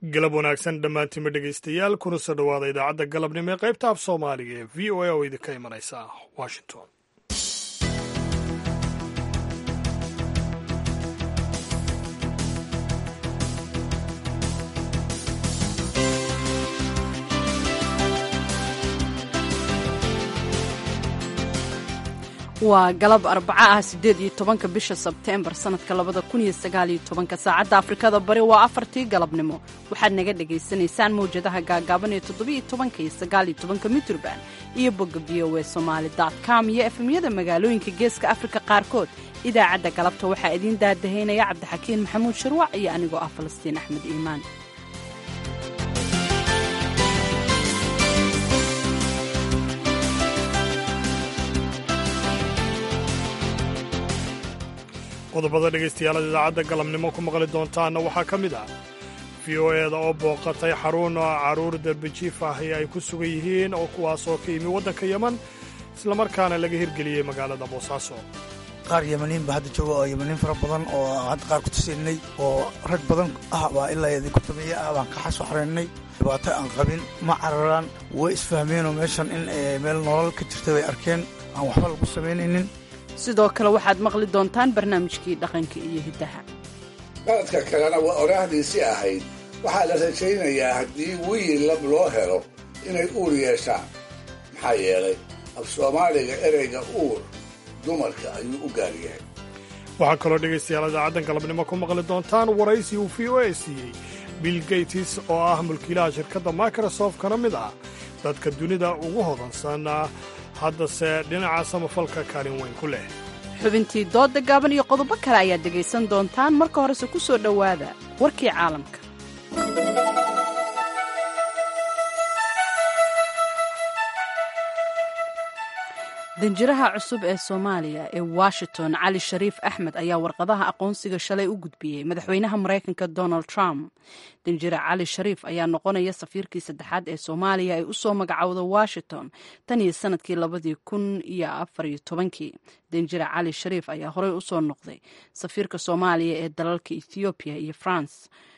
galab wanaagsan dhammaantiinma dhegaystayaal kuna soo dhowaada idaacadda galabnimo ee qaybta af soomaaliga ee v o a oo idinka imanaysa washington waa galab arbaco ah siddeed iyo tobanka bisha sebteembar sannadka labada kun iyo sagaal iyo tobanka saacadda afrikada bari waa afartii galabnimo waxaad naga dhagaysanaysaan mawjadaha gaagaaban ee toddobiiyo tobanka iyo sagaal iyo tobanka mitrban iyo bogga v o e somaali dot com iyo efemyada magaalooyinka geeska afrika qaarkood idaacadda galabta waxaa idiin daadahaynaya cabdixakiin maxamuud sharwac iyo anigoo ah falastiin axmed iimaan qodobada dhegaystayaal idaacadda galabnimo ku maqli doontaanna waxaa ka mid ah v o eeda oo booqatay xarun carruur darbijiif ahi ay ku sugan yihiin oo kuwaasoo ka yimi waddanka yeman islamarkaana laga hirgeliyey magaalada boosaaso qaar yemaniin ba hadda jooga oo yemaniin fara badan oo hadda qaar ku tusinnay oo rag badan ah baa ilaa idin ku tameeye ah baan ka xaso xaraynay dhibaato aan qabin ma cararaan way isfahmeenoo meeshan in meel nolol ka jirta bay arkeen aan waxba lagu samaynaynin sidoo kale waxaad maqli doontaan barnaamijkii dhaqanka iyo hiddaha qaladka kalena waa oraahdiisii ahayd waxaa la rajaynayaa haddii wiil lab loo helo inay uur yeeshaan maxaa yeelay af soomaaliga ereyga uur dumarka ayuu u gaar yahay waxaa kaloo dhegaystayaal idaacaddan galabnimo ku maqli doontaan waraysi uu v o a siiyey bill gates oo ah mulkiilaha shirkadda microsoft kana mid ah dadka dunida ugu hodansan haddase dhinaca samafalka kaalin weyn ku leh xubintii doodda gaaban iyo qodobo kale ayaad dhegaysan doontaan marka horese ku soo dhowaada warkii caalamka danjiraha cusub ee soomaaliya ee washington cali shariif axmed ayaa warqadaha aqoonsiga shalay u gudbiyey madaxweynaha maraykanka donald trump danjire cali shariif ayaa noqonaya safiirkii saddexaad ee soomaaliya ay usoo magacowda washington tan iyo sanadkii labadii kun iyo afariyo tobankii danjire cali shariif ayaa horey usoo noqday safiirka soomaaliya ee dalalka ethoobiya iyo france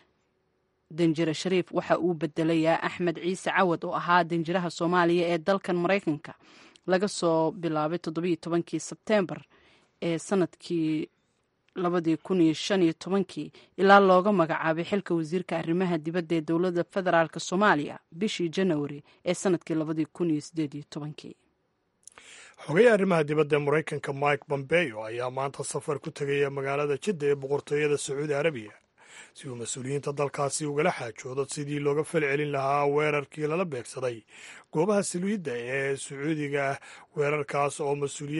danjire shariif waxa uu bedelayaa axmed ciise cawad oo ahaa danjiraha soomaaliya ee dalkan maraykanka laga soo bilaabay toddobiyo tobankii sebteembar ee sanadkii labadii kun iyo shan iyo tobankii ilaa looga magacaabay xilka wasiirka arrimaha dibadda ee dowladda federaalk soomaaliya bishii janawari ee sanadkii labadii kun iyo sideed iyo tobankii xogayaha arrimaha dibadda ee maraykanka mike bombeo ayaa maanta safar ku tegaya magaalada jidda ee boqortooyada sacuudi arabiya si uu mas-uuliyiinta dalkaasi ugala xaajoodo sidii looga fal celin lahaa weerarkii lala beegsaday goobaha saliidda ee sacuudiga weerarkaas oo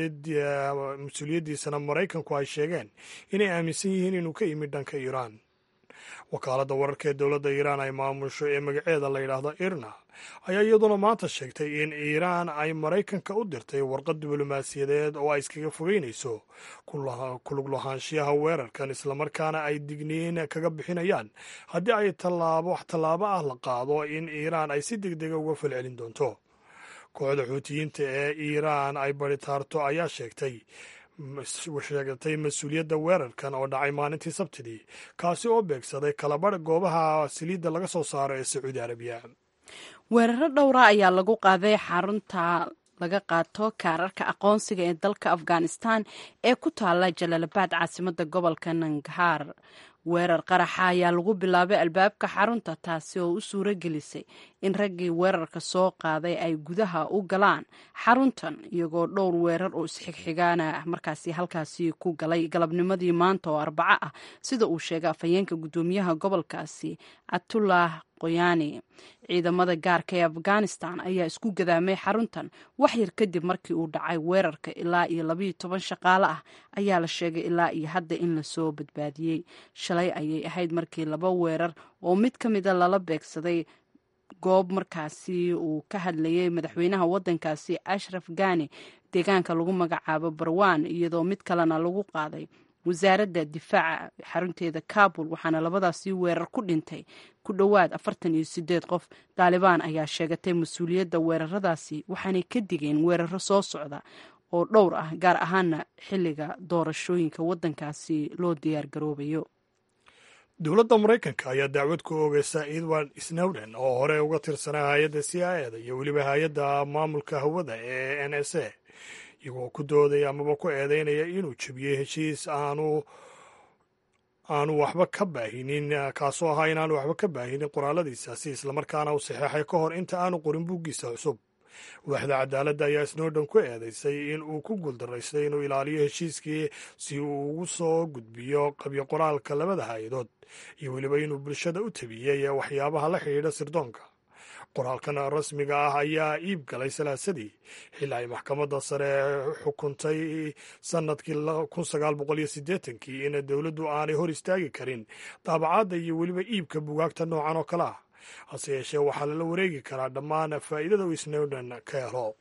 mas-uuliyaddiisana maraykanku ay sheegeen inay aaminsan yihiin inuu ka yimid dhanka iiraan wakaaladda wararka ee dowladda iiraan ay maamusho ee magaceeda la yidhaahdo irna ayaa iyaduna maanta sheegtay in iiraan ay maraykanka u dirtay warqad diblomaasiyadeed oo ay iskaga fogeynayso kulug lahaanshiyaha weerarkan islamarkaana ay digniin kaga bixinayaan haddii ay tallaabo wax tallaabo ah la qaado in iiraan ay si deg dega uga falcelin doonto kooxda xuutiyiinta ee iiraan ay baritaarto ayaa sheegtay sheegatay mas-uuliyadda weerarkan oo dhacay maalintii sabtidii kaasi oo beegsaday kalabarh goobaha saliidda laga soo saaro ee sacuudi arabiya weeraro dhowra ayaa lagu qaaday xarunta laga qaato kaararka aqoonsiga ee dalka afghanistan ee ku taala jalaalabad caasimadda gobolka nangahaar weerar qaraxa ayaa lagu bilaabay albaabka xarunta taasi oo u suuro gelisay in raggii weerarka soo qaaday ay gudaha u galaan xaruntan iyagoo dhowr weerar oo isxigxigaana markaasi halkaasi ku galay galabnimadii maanta oo arbaco ah sida uu sheegay afhayeenka guddoomiyaha gobolkaasi catullah qoyaani ciidamada gaarka ee afghanistan ayaa isku gadaamay xaruntan wax yar kadib markii uu dhacay weerarka ilaa iyo labayo toban shaqaale ah ayaa la sheegay ilaa iyo hadda in lasoo badbaadiyey shalay ayay ahayd markii laba weerar oo mid ka mida lala beegsaday goob markaasi uu ka hadlayay madaxweynaha waddankaasi ashraf gani deegaanka lagu magacaabo barwan iyadoo mid kalena lagu qaaday wasaaradda difaaca xarunteeda kabul waxaana labadaasi weerar ku dhintay ku dhowaad afartan iyo sideed qof daalibaan ayaa sheegatay mas-uuliyadda weeraradaasi waxaanay ka digeen weeraro soo socda oo dhowr ah gaar ahaana xilliga doorashooyinka waddankaasi loo diyaar garoobayo dowladda maraykanka ayaa dacwad ku oogeysa edward snowden oo hore uga tirsanaa hay-adda c i eda iyo weliba hay-adda maamulka hawada ee n s a iyagoo ku doodaya amaba ku eedeynaya inuu jebiyey heshiis aanu aanu waxba ka baahinin kaasoo ahaa inaanu waxba ka baahinin qoraaladiisaasi islamarkaana uu saxeexay ka hor inta aanu qorin buuggiisa cusub waaxda cadaaladda ayaa snowden ku eedeysay in uu ku guuldaraystay inuu ilaaliyo heshiiskii si uu ugu soo gudbiyo qabyo qoraalka labada hay-adood iyo weliba inuu bulshada u tabiyey waxyaabaha la xidhiidha sirdoonka qoraalkan rasmiga ah ayaa iib galay salaasadii xilli ay maxkamadda sare xukuntay sannadkii kun sagaal boqol iyo siddeetankii in dowladdu aanay hor istaagi karin daabacadda iyo weliba iibka bugaagta noocan oo kale ah hase yeeshee waxaa lala wareegi karaa dhammaan faa'iidada uu snowden ka helo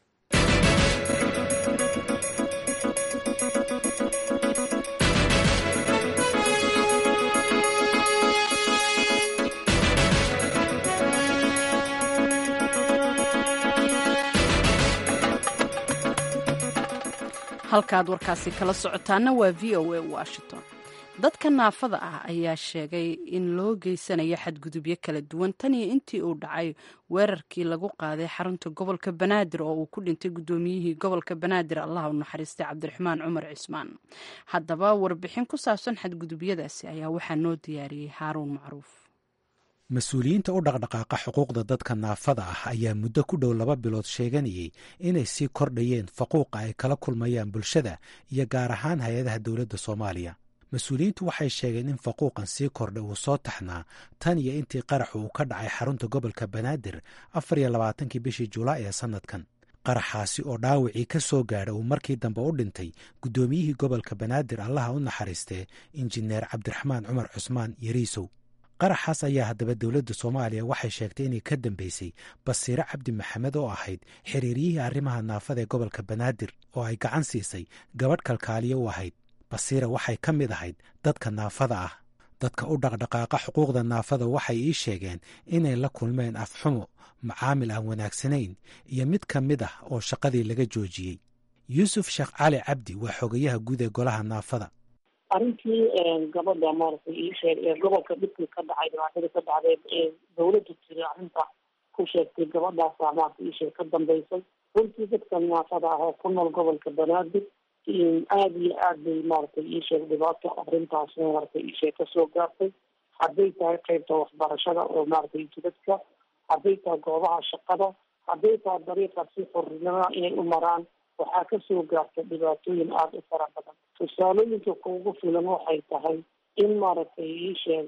halkaad warkaasi kala socotaana waa v o a washington dadka naafada ah ayaa sheegay in loo geysanayo xadgudubyo kala duwan tan iyo intii uu dhacay weerarkii lagu qaaday xarunta gobolka banaadir oo uu ku dhintay guddoomiyihii gobolka banaadir allah u naxariistay cabdiraxmaan cumar cismaan haddaba warbixin ku saabsan xadgudubyadaasi ayaa waxaa noo diyaariyey haaruun macruuf mas-uuliyiinta u dhaqdhaqaaqa xuquuqda dadka naafada ah ayaa muddo ku dhow laba bilood sheeganayay inay sii kordhayeen faquuqa ay kala kulmayaan bulshada iyo gaar ahaan hay-adaha dowladda soomaaliya mas-uuliyiintu waxay sheegeen in faquuqan sii kordhay uu soo taxnaa tan iyo intii qaraxu uu ka dhacay xarunta gobolka banaadir afar iyo labaatankii bishii julaay ee sannadkan qaraxaasi oo dhaawacii ka soo gaadha uu markii dambe u dhintay guddoomiyihii gobolka banaadir allaha u naxariistee injineer cabdiraxmaan cumar cusmaan yariisow qaraxaas ayaa haddaba dowladda soomaaliya waxay sheegtay inay ka dambeysay basiire cabdi maxamed oo ahayd xiriiryihii arrimaha naafada ee gobolka banaadir oo ay gacan siisay gabadh kalkaaliya u ahayd basiira waxay ka mid ahayd dadka naafada ah dadka u dhaqdhaqaaqa xuquuqda naafada waxay ii sheegeen inay la kulmeen afxumo macaamil aan wanaagsanayn iyo mid ka mid ah oo shaqadii laga joojiyey yuusuf sheekh cali cabdi waa xogayaha guud ee golaha naafada arrintii gabadha maaragtay ii sheeg ee gobolka dhibkii ka dhacay dhibaatada ka dhacday ee dawladdu tiri arrinta ku sheegtay gabadhaasaa maarata ii sheeg ka dambeysay runtii dadka naafada ah oo ku nool gobolka banaadir aada iyo aad bay maaragtay ii sheeg dhibaato arrintaas maaragtay ii sheeg kasoo gaartay hadday tahay qeybta waxbarashada oo maaragtay jidadka hadday tahay goobaha shaqada hadday tahay dariiqa si xornimada inay u maraan waxaa kasoo gaarta dhibaatooyin aada u fara badan tusaalooyinka kuugu filan waxay tahay in maaragtay ii sheeg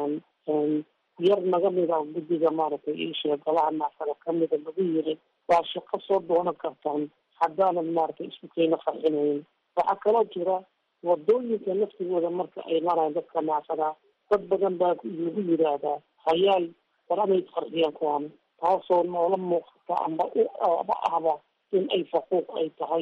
yar naga mid a guddiga maaragtay ii sheeg golaha naafada kamida lagu yiri waa shaqo soo doonan kartaan haddaanan maaragtay isku keena farxinayn waxaa kaloo jira wadooyinka laftigooda marka ay maraan dadka naafada dad badan baa lagu yidhaahdaa hayaal war anay farxiyaan kuwan taasoo noola muuqata amba uaba ahba in ay faquuq ay tahay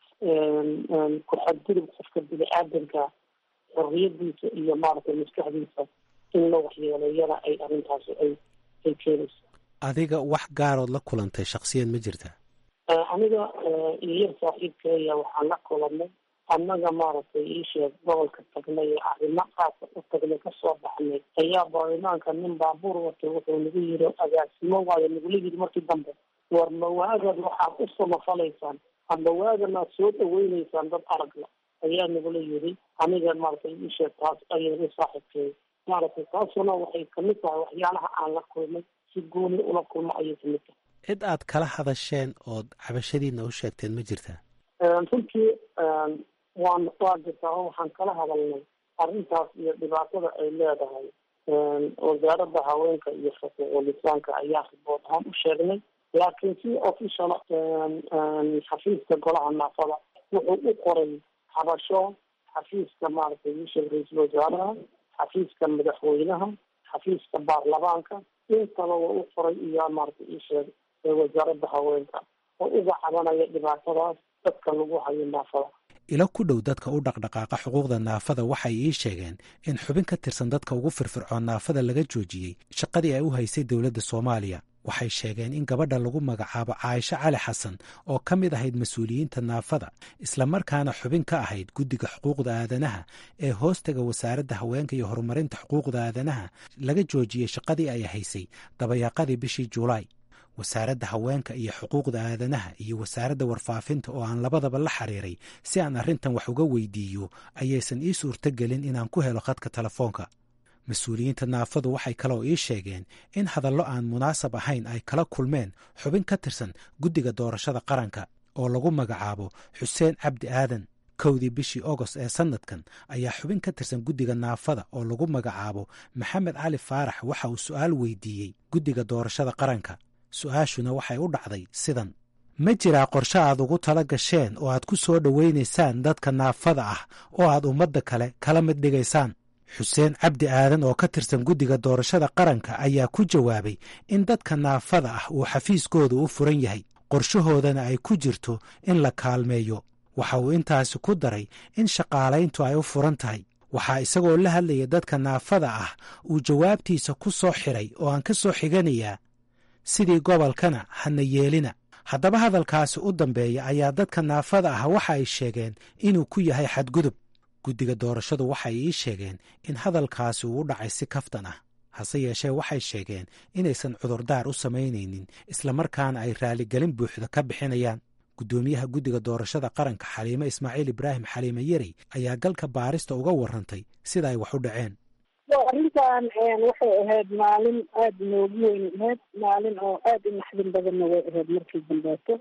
ku-xadgudub qofka bini-aadanka xorriyadiisa iyo maaragtay maskaxdiisa in la waxyeeleeyana ay arrintaasi ay ay keenayso adiga wax gaarood la kulantay shaksiyan ma jirta aniga iyar saaxiibkeeya waxaan la kulanay annaga maaragtay ii sheeg gobolka tagnay ee arrimo qaasa u tagnay kasoo baxnay ayaa baarlamaanka nin baabuur watay wuxuu nagu yiri agaasimo waayo nagula yiri markii dambe war mawaagad waxaad u samafalaysaan amba waaganaad soo dhaweyneysaan dad aragla ayaa nagula yiri aniga maaragtay ii sheeg taas ayaga saaxiibkeeya maaragtay taasuna waxay kamid tahay waxyaalaha aan la kulmay si gooni ula kulmo ayay kamid tahay cid aad kala hadasheen ood cabashadiina u sheegteen ma jirtaa runtii waan waa jirtaa oo waxaan kala hadalnay arrintaas iyo dhibaatada ay leedahay wasaaradda haweenka iyo xuquuqul lisaanka ayaa ribood ahaan u sheegnay laakiin si official xafiiska golaha naafada wuxuu u qoray habasho xafiiska maaragtay isheeg ra-iisul wasaaraha xafiiska madaxweynaha xafiiska baarlamaanka intaba waa u qoray iyo maaragtay isheeg wasaaradda haweenka oo uga cabanaya dhibaatadaas dadka lagu hayo naafada ilo ku dhow dadka u dhaqdhaqaaqa xuquuqda naafada waxay ii sheegeen in xubin ka tirsan dadka ugu firfircoon naafada laga joojiyey shaqadii ay u haysay dowladda soomaaliya waxay sheegeen in gabadha lagu magacaabo caaisho cali xasan oo ka mid ahayd mas-uuliyiinta naafada islamarkaana xubin ka ahayd guddiga xuquuqda aadanaha ee hoostaga wasaaradda haweenka iyo horumarinta xuquuqda aadanaha laga joojiyey shaqadii ay haysay dabayaaqadii bishii julaay wasaaradda haweenka iyo xuquuqda aadanaha iyo wasaaradda warfaafinta oo aan labadaba la xiriiray si aan arrintan wax uga weydiiyo ayaysan ii suurtogelin inaan ku helo khadka telefoonka mas-uuliyiinta naafadu waxay kaloo ii sheegeen in hadallo aan munaasab ahayn ay kala kulmeen xubin ka tirsan guddiga doorashada qaranka oo lagu magacaabo xuseen cabdi aadan kowdii bishii ogost ee sannadkan ayaa xubin ka tirsan guddiga naafada oo lagu magacaabo maxamed cali faarax waxa uu su'aal weydiiyey guddiga doorashada qaranka su-aashuna waxay u dhacday sidan ma jiraa qorshe aad ugu tala gasheen oo aad ku soo dhowaynaysaan dadka naafada ah oo aad ummadda kale kala mid dhigaysaan xuseen cabdi aadan oo ka tirsan guddiga doorashada qaranka ayaa ku jawaabay in dadka naafada ah uu xafiiskooda u furan yahay qorshahoodana ay ku jirto in la kaalmeeyo waxa uu intaasi ku daray in shaqaalayntu ay u furan tahay waxaa isagoo la hadlaya dadka naafada ah uu jawaabtiisa ku soo xiray oo aan ka soo xiganayaa sidii gobolkana hana yeelina haddaba hadalkaasi u dambeeya ayaa dadka naafada ah waxa ay sheegeen inuu ku yahay xadgudub guddiga doorashadu waxay ii sheegeen in hadalkaasi uu u dhacay si kaftan ah hase yeeshee waxay sheegeen inaysan cudurdaar u samaynaynin islamarkaana ay raaligelin buuxda ka bixinayaan guddoomiyaha guddiga doorashada qaranka xaliime ismaaciil ibraahim xaliime yeri ayaa galka baarista uga warrantay sida ay wax u dhaceen arrintan waxay ahayd maalin aada noogu weyn ahayd maalin oo aada u naxdin badanna way ahayd markii dambeeto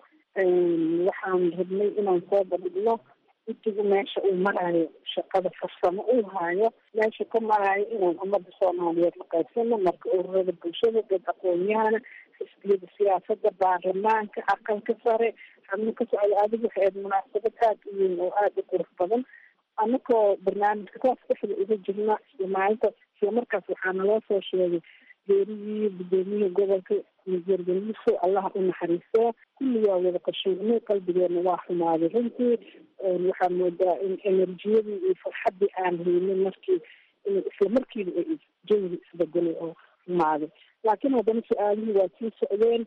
waxaan rabnay inaan soo bandhigno guddigu meesha uu maraayo shaqada farsamo uu haayo meesha ka maraayo inaan ummadda soomaaliyeed la qaybsano marka ururada bulshada dad aqoon-yahana xisbiyada siyaasada baarlamaanka aqalka sare xabno ka socda adigu waxay ahayd munaasabad aada u weyn oo aada u qurux badan anakoo barnaamijka taas dhexda uga jirna isla maalinta isla markaas waxaa naloo soo sheegay geerigii gudoomiyihii gobolka jeergeliso allaha u naxariistaa kulligaa wada qashiinay qalbigeena waa xumaaday runtii waxaa moodaa in enerjiyadii iyo farxaddii aan haynin markii isla markiiba ay jawiga isbedelay oo xumaaday laakiin haddana su-aalihii waa sii socdeen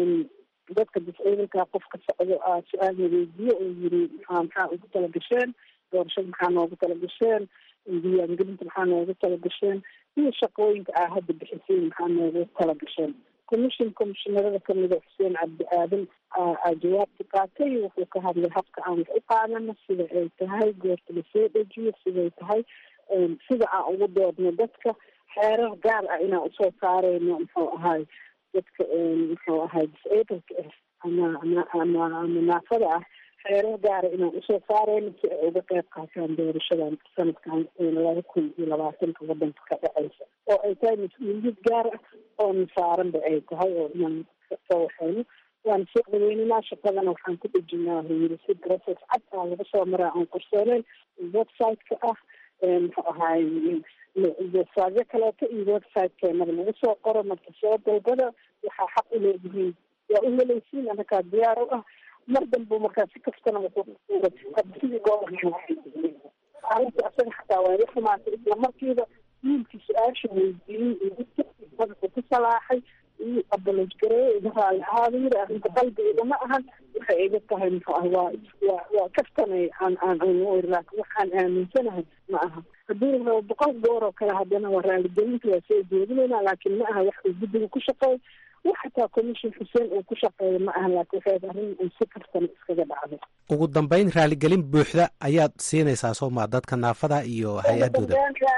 dadka disciidanka qof ka socdo aa su-aal weydiiye oo yiri maxaa maxaa ugu tala gasheen doorashada maxaa noogu tala gasheen diiwaangelinta maxaa noogu tala gasheen iyo shaqooyinka aa hadda bixiseen maxaa noogu tala gasheen commission commishinarada kamida xuseen cabdi aadan aa jawaabta qaatay wuxuu ka hadlay habka aan wax u qaadano sida ay tahay goorta lasoo dejiyo siday tahay sida aan ugu doodno dadka xeerar gaar ah inaan usoo saareyno muxuu ahay dadka muxuu ahay disableka ah ama ama ama ama naafada ah xeerar gaara inaan usoo saareyno si ay uga qeyb qaataan doorashadan sanadkan laba kun iyo labaatanka wadanka ka dhaceysa oo ay tahay mas-uuliyad gaar ah oo nasaaranba ay tahay oo inaan soo waxeyno waan soo dhaweyninaa shaqadana waxaan ku dhejinaa yiri si process cad aa laga soo maraa aan qorsooneyn website-ka ah muxuu ahaay websiteyo kaleeto iyo website-keenaba lagu soo qoro marka soo dalbada waxaa xaq u leedihiin waa u helaysiin anakaa diyaar u ah mar dambe markaa si kastana sidii gobolka asaga xataa waa la xumaatay isla markiiba wiilkii su-aasha weydiiyey madaxu ku salaaxay iyo abaloj gareeye iga raali ahaada yiri arrinta qalbiga igama ahan waxay iga tahay muxuu ah waa waa waa kaftanay aan aan aan laakin waxaan aaminsanahay ma aha haddii rabo boqol goor oo kale haddana waa raaligelinta waa soo jeedinayna laakiin ma aha wax uu guddiga ku shaqeey wax xataa commission xuseen uu ku shaqeeyo ma aha laakiin waxay arrin uu si kaftana iskaga dhacday ugu dambeyn raaligelin buuxda ayaad siinaysaa sooma dadka naafada iyo hay-adooda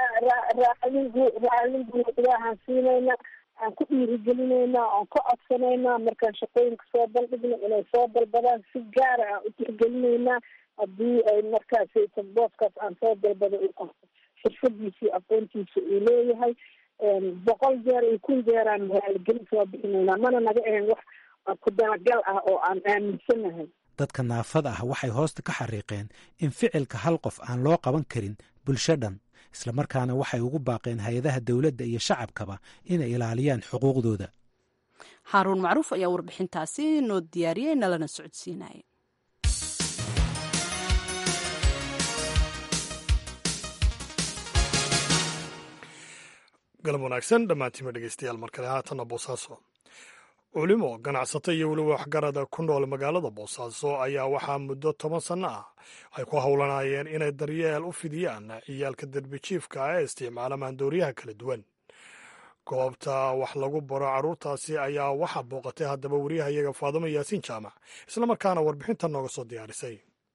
raalin buuxdaahaan siinayna aan ku dhiirigelinayna aan ka codsanaynaa markaan shaqooyinka soo baldhigno inay soo dalbadaan si gaara aan u tixgelinaynaa haddii ay markaas booskaas aan soo dalbado xirfadiisi aqoontiisa uu leeyahay boqol jeer iyo kun jeeraan raaligelin soo bixinaynaa mana naga ahayn wax ku dalagal ah oo aan aaminsanahay dadka naafada ah waxay hoosta ka xariiqeen in ficilka hal qof aan loo qaban karin bulsho dhan islamarkaana waxay ugu baaqeen hay-adaha dowladda iyo shacabkaba inay ilaaliyaan xuquuqdooda haaruun macruuf ayaa warbixintaasi noo diyaariyey nalana socodsiinaya galab wanaagsan dhammaantiima dhegeystayaal mar kale haatanna boosaaso culimo ganacsato iyo weliba waxgarada ku nool magaalada boosaaso ayaa waxaa muddo toban sanno ah ay ku howlanayeen inay daryeel u fidiyaan ciyaalka derbijiifka ah ee isticmaala maandooriyaha kala duwan goobta wax lagu baro carruurtaasi ayaa waxaa booqatay haddaba wariyahayaga faadimo yaasiin jaamac islamarkaana warbixinta nooga soo diyaarisay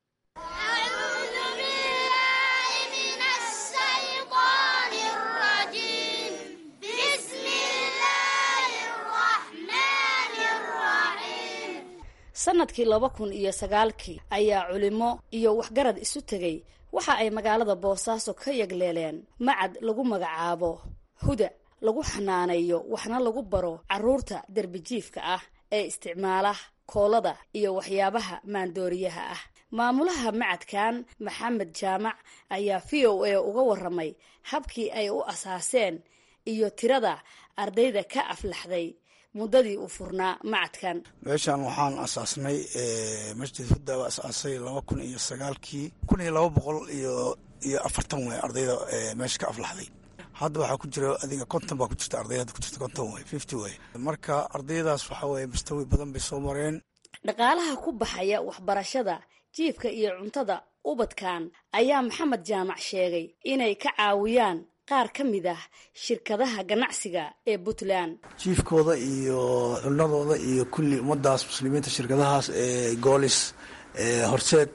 sanadkii laba kun iyo sagaalkii ayaa culimo iyo waxgarad isu tegay waxa ay magaalada boosaaso ka yagleeleen macad lagu magacaabo huda lagu xanaaneeyo waxna lagu baro carruurta derbijiifka ah ee isticmaala koolada iyo waxyaabaha maandooriyaha ah maamulaha macadkan maxamed jaamac ayaa v o a uga waramay habkii ay u asaaseen iyo tirada ardayda ka aflaxday muddadii uu furnaa macadkan meeshan waxaan asaasnay masjid hudda baa asaasay laba kun iyo sagaalkii kun iyo laba boqol iyo iyo afartan way ardayda meesha ka aflaxday hadda waxaa ku jira adiga konton baa ku jirta arday hadda ku jirta konton way fifty way marka ardaydaas waxaa weeye mustawi badan bay soo mareen dhaqaalaha ku baxaya waxbarashada jiifka iyo cuntada ubadkan ayaa maxamed jaamac sheegay inay ka caawiyaan qaar ka mid ah shirkadaha ganacsiga ee puntland jiifkooda iyo cunadooda iyo kulli ummadaas muslimiinta shirkadahaas ee goolis horseed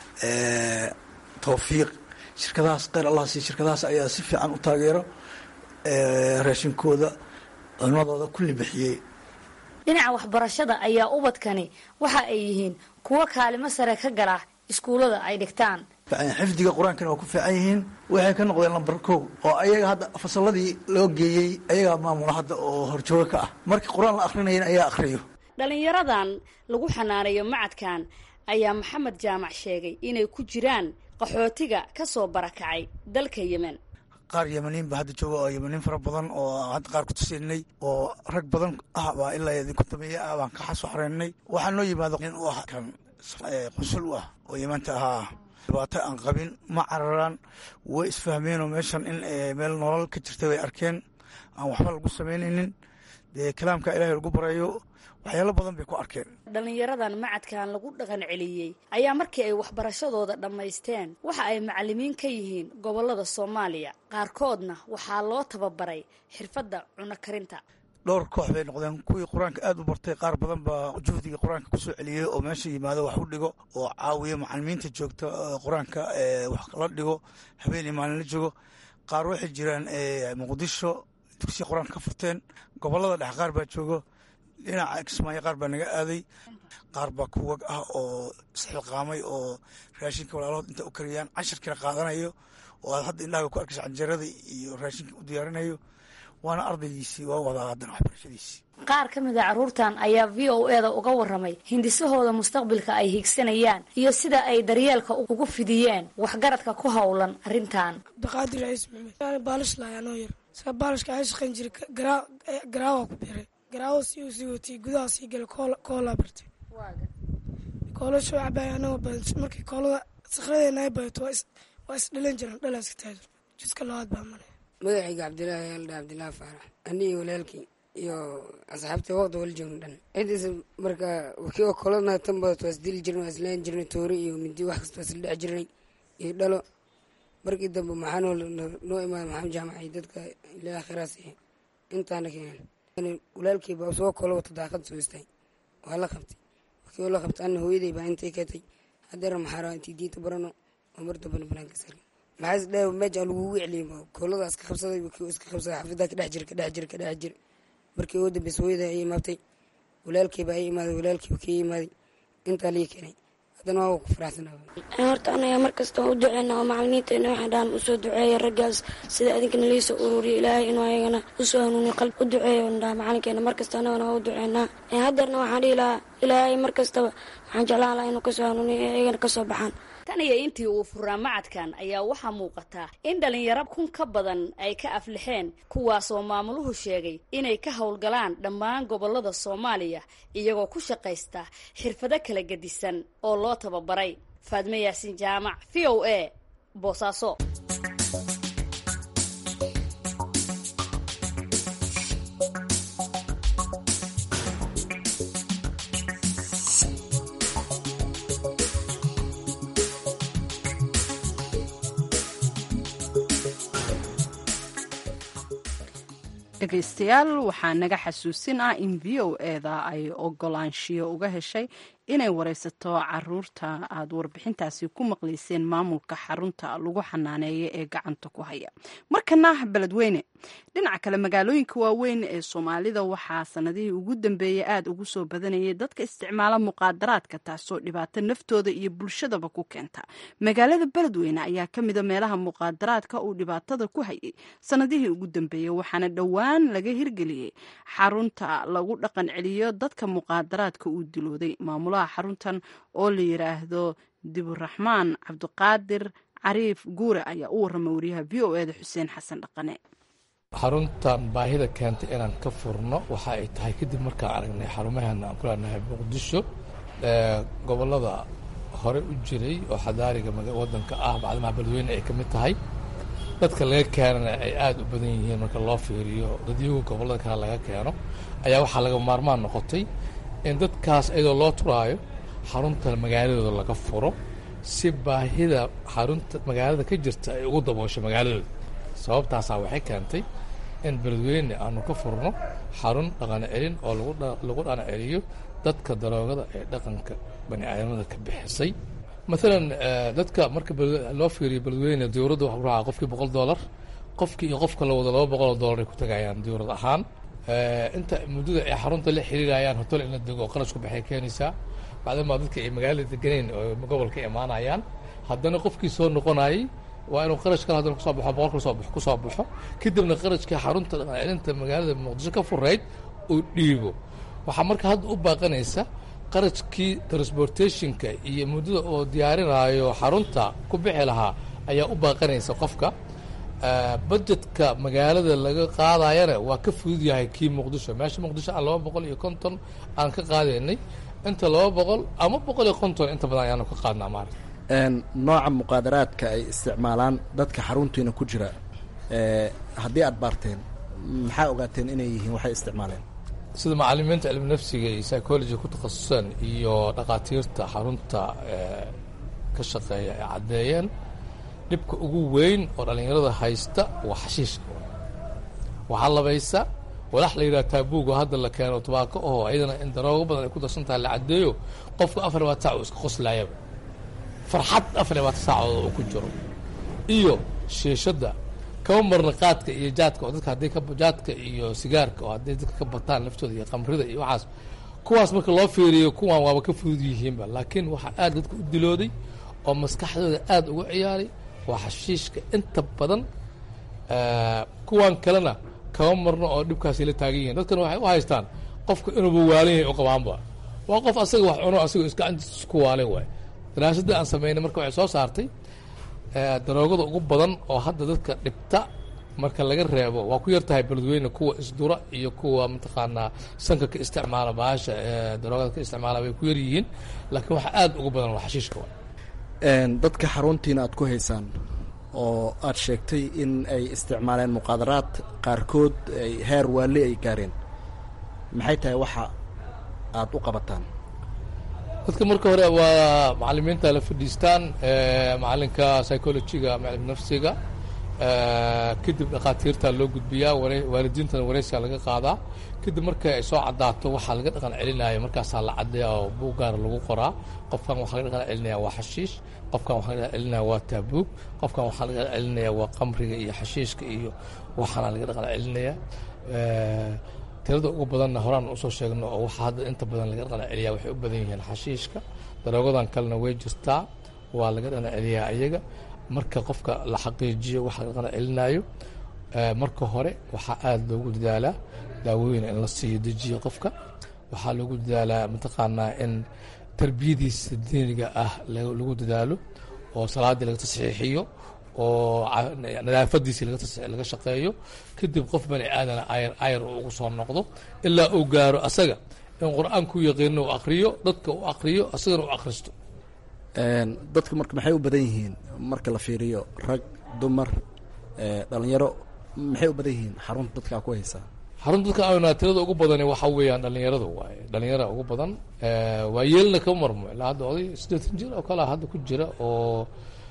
tawfiiq shirkadahaas kheyr allah siiy shirkadahaas ayaa si fiican u taageero raashinkooda cunadooda kulli bixiyey dhinaca waxbarashada ayaa ubadkani waxa ay yihiin kuwo kaalimo sare ka gala iskuullada ay dhigtaan xifdiga qur-aankana waa ku fiican yihiin waxay ka noqdeen lambar kow oo ayaga hadda fasalladii loo geeyey ayagaa maamula hadda oo horjooga ka ah markii qur-aan la akhrinayan ayaa akhriyo dhalinyaradan lagu xanaaneeyo macadkan ayaa maxamed jaamac sheegay inay ku jiraan qaxootiga ka soo barakacay dalka yemen qaar yemaniin ba hadda jooga oo yemaniin fara badan oo hadda qaar ku tusinay oo rag badan ah baa ilaa idinku dameeye ah baan ka xasoo xareennay waxaa noo yimaado nin u ah kan qunsul u ah oo yemanta ahaa dhibaato aan qabin ma cararaan way isfahmeenoo meeshan in meel nolol ka jirta bay arkeen aan waxba lagu samaynaynin dee kalaamka ilaahay lagu barayo waxyaalo badan bay ku arkeen dhalinyaradan macadkan lagu dhaqan celiyey ayaa markii ay waxbarashadooda dhammaysteen waxa ay macalimiin ka yihiin gobollada soomaaliya qaarkoodna waxaa loo tababaray xirfadda cuno karinta dhowr koox bay noqdeen kuwii qur-aanka aada u bartay qaar badan baa juhdiga qur-aanka kusoo celiyey oo meesha yimaado wax u dhigo oo caawiya macalimiinta joogta qur-aanka wax la dhigo habeenii maalin la joogo qaar waxay jiraan muqdisho dugsiya qur-aanka ka furteen gobollada dhex qaar baa joogo dhinaca kismaayo qaar baa naga aaday qaar baa kuwag ah oo isxilqaamay oo raashinka walaalahood inta u kariyaan cashirkiina qaadanayo oo aad hadda indhahaga ku arkaysa canjarada iyo raashinka u diyaarinayo waana ardaygiisii waa wadaa haddana waxbarashadiisii qaar ka mid a carruurtan ayaa v o e da uga waramay hindisahooda mustaqbilka ay hiigsanayaan iyo sida ay daryeelka ugu fidiyeen waxgaradka ku howlan arrintan cabdiqaadir ciis maxmed baalish lahayaanoo yar sida baalishka ay shaqayn jiray garaawa ku biray garaawo si uu sii watiyey gudaha sii galay koolaa bartay koola soo cabay anagoo badan markii koolada sakhradeena ay badato waa isdhalan jiran dhalaaska taado jiska labaad baa maray magacayga cabdilaahi yaaldha cabdilaahi faarax anii walaalkii iyo asxaabta waqti wala joogno dhan cidiisa marka kii oo kolana tan badato waa isdili jirnay waa islaan jirnay toori iyo midi wax kasta waa isla dhex jirnay iyo dhalo markii dambe maxaa noo noo imaada maxamed jaamac iyo dadka ilaa akhiraas intaana keenan walaalkii baa soo kolo wata daaqad soo istay waa la qabtay kii oo la qabtay ana hooyaday baa intay katay hadeera maxaa intii diinta barano oo mar dambana banaanka sari maxaa is dhaa meeja lagugu celiyay koolada iska qabsaday kii iska qabsaday xafidaa ka dhex jira ka dhex jira ka dhex jira markii ugu dambeysa hooyaday ay imaatay walaalkii baa ay imaaday walaalkii kii imaaday intaa lii keenay haddana waa ku faraxsanaa horta anaga markasta u duceyna oo macalimiinteena waxaan dhahan usoo duceeya raggaas sida adinkana liisoo ururiya ilaahay inuu ayagana usoo hanuuniyo qalb u duceeya dhaha macalinkeena markasta anagana waa u duceynaa hadeerna waxaan dhihi lahaa ilaahay markastaba waxaan jeclaan lahaa inuu kasoo hanuuniyo ayagana kasoo baxaan tan iyo intii uu furaa macadkan ayaa waxaa muuqataa in dhalinyaro kun ka badan ay ka aflixeen kuwaasoo maamuluhu sheegay inay ka howlgalaan dhammaan gobollada soomaaliya iyagoo ku shaqaysta xirfado kala gedisan oo loo tababaray faadme yaasiin jaamac v o a boosaaso dhegaystayaal waxaa naga xasuusin ah in v o eda ay ogolaanshiyo uga heshay inay wareysato caruurta aad warbixintaasi ku maqlayseen maamulka xarunta lagu xanaaneeya ee gacanta ku haya markana beledweyne dhinaca kale magaalooyinka waaweyn ee soomaalida waxaa sanadihii ugu dambeeyey aada ugu soo badanayay dadka isticmaala muqaadaraadka taasoo dhibaato naftooda iyo bulshadaba ku keenta magaalada beledweyne ayaa ka mida meelaha muqaadaraadka uu dhibaatada ku hayay sanadihii ugu dambeeyey waxaana dhowaan laga hirgeliyey xarunta lagu dhaqan celiyo dadka muqaadaraadka uu dilooday maamulaha xaruntan oo la yiraahdo diburaxmaan cabdiqaadir cariif guure ayaa u warramay wariyaha v o eda xuseen xasan dhaqane xaruntan baahida keentay inaan ka furno waxa ay tahay kadib markaan aragnay xarumaheena aan ku leenahay muqdisho gobollada hore u jiray oo xadaariga waddanka ah bacdimaha beledweyne ay ka mid tahay dadka laga keenana ay aada u badan yihiin marka loo fiiriyo dadyagu gobollada kale laga keeno ayaa waxaa laga maarmaan noqotay in dadkaas iyadoo loo turaayo xarunta magaaladooda laga furo si baahida xarunta magaalada ka jirta ay ugu daboosho magaaladooda sababtaasaa waxay keentay in beledweyne aanu ka furno xarun dhaqan celin oo lagu dhaqan celiyo dadka daroogada ee dhaqanka bani aadamada ka bixisay maalan dadka marka loo fiiriyo beledweyne dowladda waxa ku raacaa qofkii boqol dollar qofkii iyo qofka la wado laba boqoloo dollar ay ku tagayaan dowlad ahaan inta muddada ay xarunta la xiriirayaan hotel in la dego qarash ku baxay keenaysaa bacdamaa dadka ay magaalada deganeyn oo gobolka imaanayaan haddana qofkii soo noqonayay waa inuu qarash kale haddana kusoo baxo boqol kusoo baxo kusoo baxo kadibna qarashkii xarunta dhaqan celinta magaalada muqdisho ka furayd uu dhiibo waxaa marka hadda u baaqanaysa qarashkii transportationka iyo muddada oo diyaarinaayo xarunta ku bixi lahaa ayaa u baaqanaysa qofka budgetka magaalada laga qaadayana waa ka fudud yahay kii muqdisho meesha muqdisho aan laba boqol iyo konton aan ka qaadaynay inta laba boqol ama boqol iyo konton inta badan ayaanu ka qaadnaa maarata nooca muqaadaraadka ay isticmaalaan dadka xaruntiina ku jira haddii aad baarteen maxaa ogaateen inay yihiin waxay isticmaaleen sida macalimiinta cilmi nafsiga iyo psychology ku takhasusaan iyo dhakhaatiirta xarunta ka shaqeeya ay caddeeyeen dhibka ugu weyn oo dhallinyarada haysta waa xashiishka waxaa labaysa walax la yidhaha taabuug oo hadda la keeno tubaako oo iyadana in daroogo badan ay ku darsan tahay la caddeeyo qofka afar labaatan saac uu iska qoslaayaba farxad afar labaatan saacood oo ku jiro iyo shiishadda kama marna qaadka iyo jaadka oo dadka haddii jaadka iyo sigaarka oo hadday dadka ka bataan laftooda iyo qamrida iyo waxaas kuwaas marka loo fiiriyo kuwan waaba ka fudud yihiinba laakiin waxaa aad dadka u dilooday oo maskaxdooda aada uga ciyaaray waa xashiishka inta badan kuwan kalena kama marno oo dhibkaasi la taagan yihiin dadkana waxay u haystaan qofka inuuba waalan yahay u qabaanba waa qof asaga wax cuno asagoo isgacantiisa ku waalan waay daraasadda aan sameynay marka waxay soo saartay daroogada ugu badan oo hadda dadka dhibta marka laga reebo waa ku yartahay beledweyne kuwa isdura iyo kuwa mataqaanaa sanka ka isticmaala baasha daroogada ka isticmaala way ku yar yihiin laakiin waxa aada ugu badan waa xashiishka wa dadka xaruntiina aad ku haysaan oo aad sheegtay in ay isticmaaleen muqaadaraad qaarkood ay heer waali ay gaareen maxay tahay waxa aad u qabataan dadka marka hore waa macalimiinta la fadhiistaan macalinka psychologiga macalin nafsiga kadib dhakhaatiirta loo gudbiyaa waalidiintana wareysiga laga qaadaa kadib marka ay soo cadaato waxaa laga dhaqan celinaya markaasaa la cadeeya oo buug gaara lagu qoraa qofkan waxaa laga dhaqan celinaya waa xashiish qofkan waxaa laga dhaqan celinaya waa taabuug qofkan waxaa laga dhaqan celinaya waa qamriga iyo xashiishka iyo waxaana laga dhaqan celinaya tirada ugu badanna horaan usoo sheegno oo waxaa hadda inta badan laga dhaqan celiyaa waxay u badan yihiin xashiishka daroogadan kalena way jirtaa waa laga dhaqan celiyaa iyaga marka qofka la xaqiijiyo waxa laga dhaqan celinayo marka hore waxaa aada loogu dadaalaa daawooyin in la siiyo dejiyo qofka waxaa loogu dadaalaa mataqaanaa in tarbiyadiisa diiniga ah lagu dadaalo oo salaaddii laga tasxiixiyo oo nadaafadiisii laga shaqeeyo kadib qof bani aadana ayar ayar uu ugu soo noqdo ilaa uu gaaro asaga in qur-aanku yaqiino u akriyo dadka u akriyo asagana u akhristo dadka marka maxay u badan yihiin marka la fiiriyo rag dumar dhalinyaro maxay u badan yihiin xarunta dadkaa ku haysaa xarunta dadka ayna tirada ugu badani waxa weeyaan dhalinyarada waaye dhalinyara ugu badan waa yeelna kama marmo ilaa hadda oday siddeetan jir oo kalea hadda ku jira oo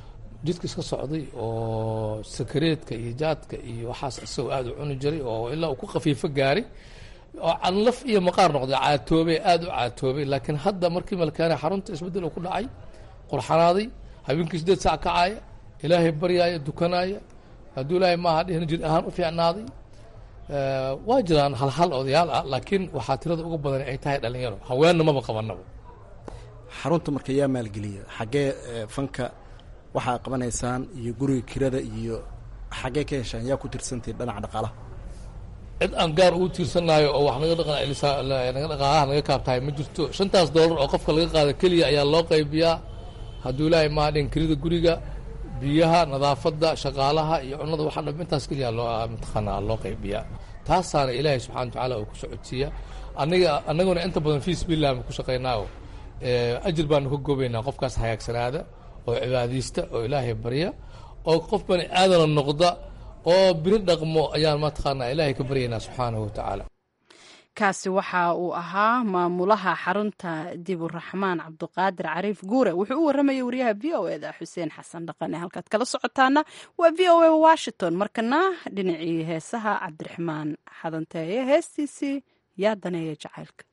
jidka iska socday oo sakareedka iyo jaadka iyo waxaas isagoo aada u cuni jiray oo ilaa uu ku khafiifo gaaray oo canlaf iyo maqaar noqday caatoobay aada u caatoobay laakiin hadda markii malkaane xarunta isbeddel uu ku dhacay qurxanaaday habeenkii sideed saac kacaaya ilaahay baryaaya dukanaaya hadduu ilaahay maaha dhihin jir ahaan u fiicnaaday waa jiraan halhal odayaal ah laakiin waxaa tirada ugu badan ay tahay dhalinyaro haweenna maba qabanaba xarunta marka yaa maalgeliya xaggee fanka waxaa qabanaysaan iyo guriga kirada iyo xaggee ka heshaan yaa ku tirsantihin dhinaca dhaqaalaha cid aan gaar ugu tiirsanaayo oo wax naga dhaqanaga dhaqaalaha naga kaabtahay ma jirto shantaas doolar oo qofka laga qaado keliya ayaa loo qaybiyaa hadduu ilaahay maa dhin kirida guriga biyaha nadaafadda shaqaalaha iyo cunada waxa dham intaas keliya loo mataqaanaa loo qaybiyaa taasaana ilaahay subxana watacaala uu ku socodsiiya aniga annaguna inta badan fii sabiilillah ku shaqaynaayo ajir baanu ka goobaynaa qofkaas hagaagsanaada oo cibaadaysta oo ilaahay barya oo qof bani aadana noqda oo biri dhaqmo ayaan mataqaanaa ilaahay ka baryaynaa subxaanahu watacaala kaasi waxa uu ahaa maamulaha xarunta diburaxmaan cabduqaadir cariif guure wuxuu u waramayay wariyaha v o eda xuseen xasan dhaqane halkaad kala socotaana waa v o a washington markana dhinacii heesaha cabdiraxmaan xadanteeye heestiisii yaa daneeya jacaylka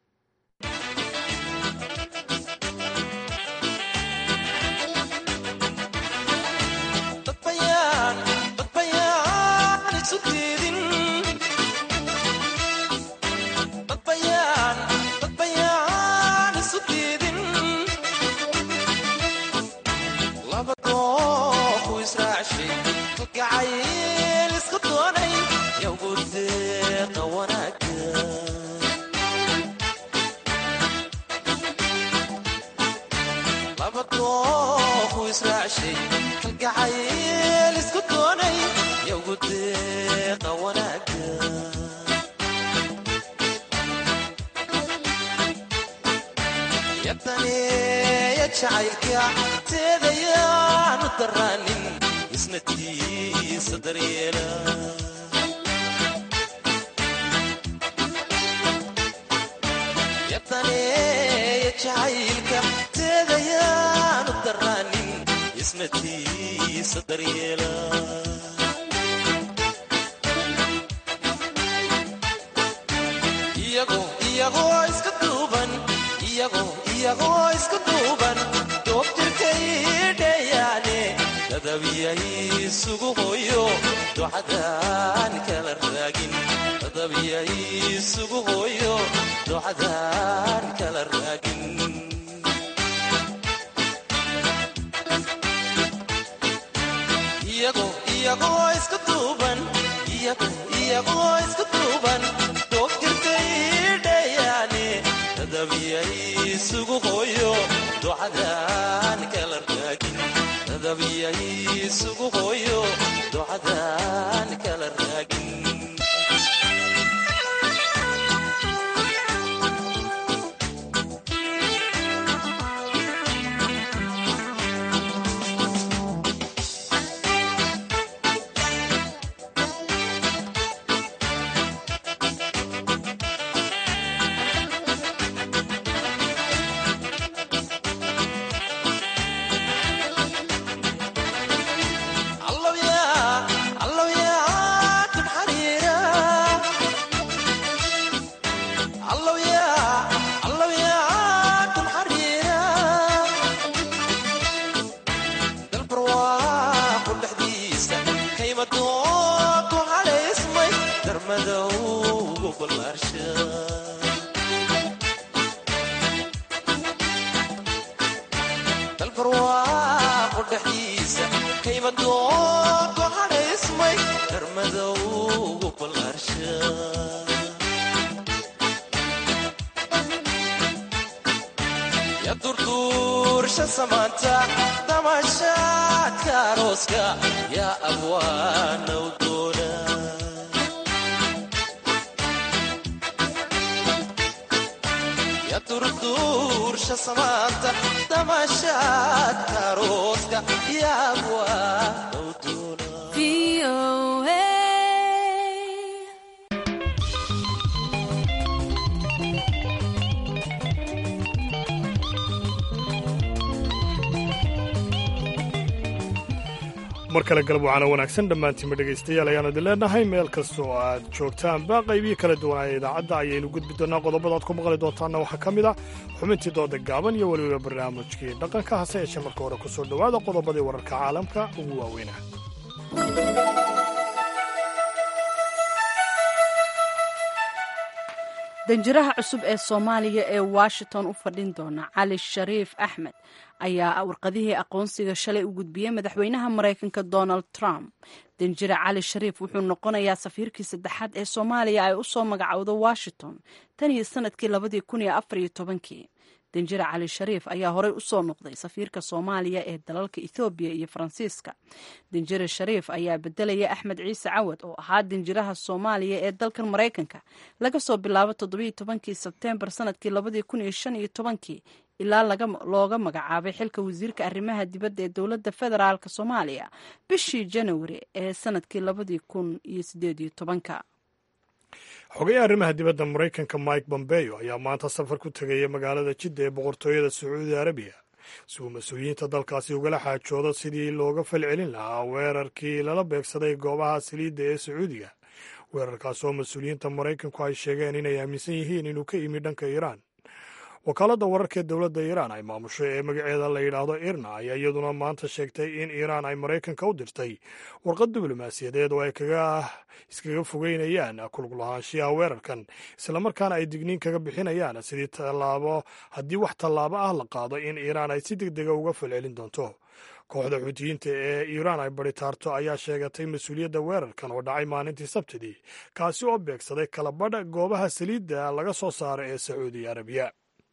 mar kale galab wacana wanaagsan dhammaantiinba dhegaystayaal ayaanu idin leenahay meel kasta oo aad joogtaanba qaybiyo kala duwanaya idaacadda ayaynu gudbi doonaa qodobada aad ku maqli doontaanna waxaa ka mid ah xubintii dooda gaaban iyo weliba barnaamijkii dhaqanka hase yeeshee marka hore ku soo dhowaada qodobadii wararka caalamka ugu waaweyna danjiraha cusub ee soomaaliya ee washington u fadhin doona cali shariif axmed ayaa warqadihii aqoonsiga shalay u gudbiyey madaxweynaha maraykanka donald trump danjire cali shariif wuxuu noqonayaa safiirkii saddexaad ee soomaaliya ay u soo magacowdo washington tan iyo sanadkii labadii kun iyo afar iyo tobankii danjire cali shariif ayaa horey u soo noqday safiirka soomaaliya ee dalalka ethoobiya iyo faransiiska danjire shariif ayaa bedelaya axmed ciise cawad oo ahaa danjiraha soomaaliya ee dalkan maraykanka laga soo bilaabo toddobiiyo tobankii sebteembar sanadkii labadii kun iyo shan iyo tobankii ilaa looga magacaabay xilka wasiirka arrimaha dibadda ee dowladda federaalk soomaaliya bishii janawari ee sanadkii labadii kun iyo sideed iyo tobanka xogayaha arrimaha dibadda maraykanka mike bombeyo ayaa maanta safar ku tegaya magaalada jidda ee boqortooyada sacuudi arabiya si uu mas-uuliyiinta dalkaasi ugala xaajoodo sidii looga falcelin lahaa weerarkii lala beegsaday goobaha saliidda ee sacuudiga weerarkaas oo mas-uuliyiinta maraykanku ay sheegeen inay aaminsan yihiin inuu ka yimi dhanka iiraan wakaaladda wararka ee dowladda iiraan ay maamusho ee magaceeda la yidhaahdo irna ayaa iyaduna maanta sheegtay in iiraan ay maraykanka u dirtay warqad diblomaasiyadeed oo ay kaga iskaga fogeynayaan kulug lahaanshiyaha weerarkan islamarkaana ay digniin kaga bixinayaan sidii tallaabo haddii wax tallaabo ah la qaado in iiraan ay si deg dega uga falcelin doonto kooxda xuutiyiinta ee iiraan ay baritaarto ayaa sheegatay mas-uuliyadda weerarkan oo dhacay maalintii sabtidii kaasi oo beegsaday kalabadha goobaha saliidda laga soo saaro ee sacuudi arabiya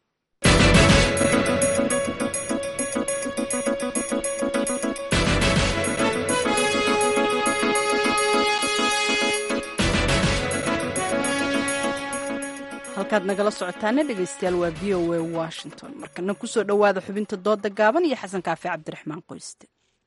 halkaad nagala socotaana dhegaystayaal waa v o a washington markana kusoo dhowaada xubinta dooda gaaban iyo xasan kaafi cabdiraxmaan qoyste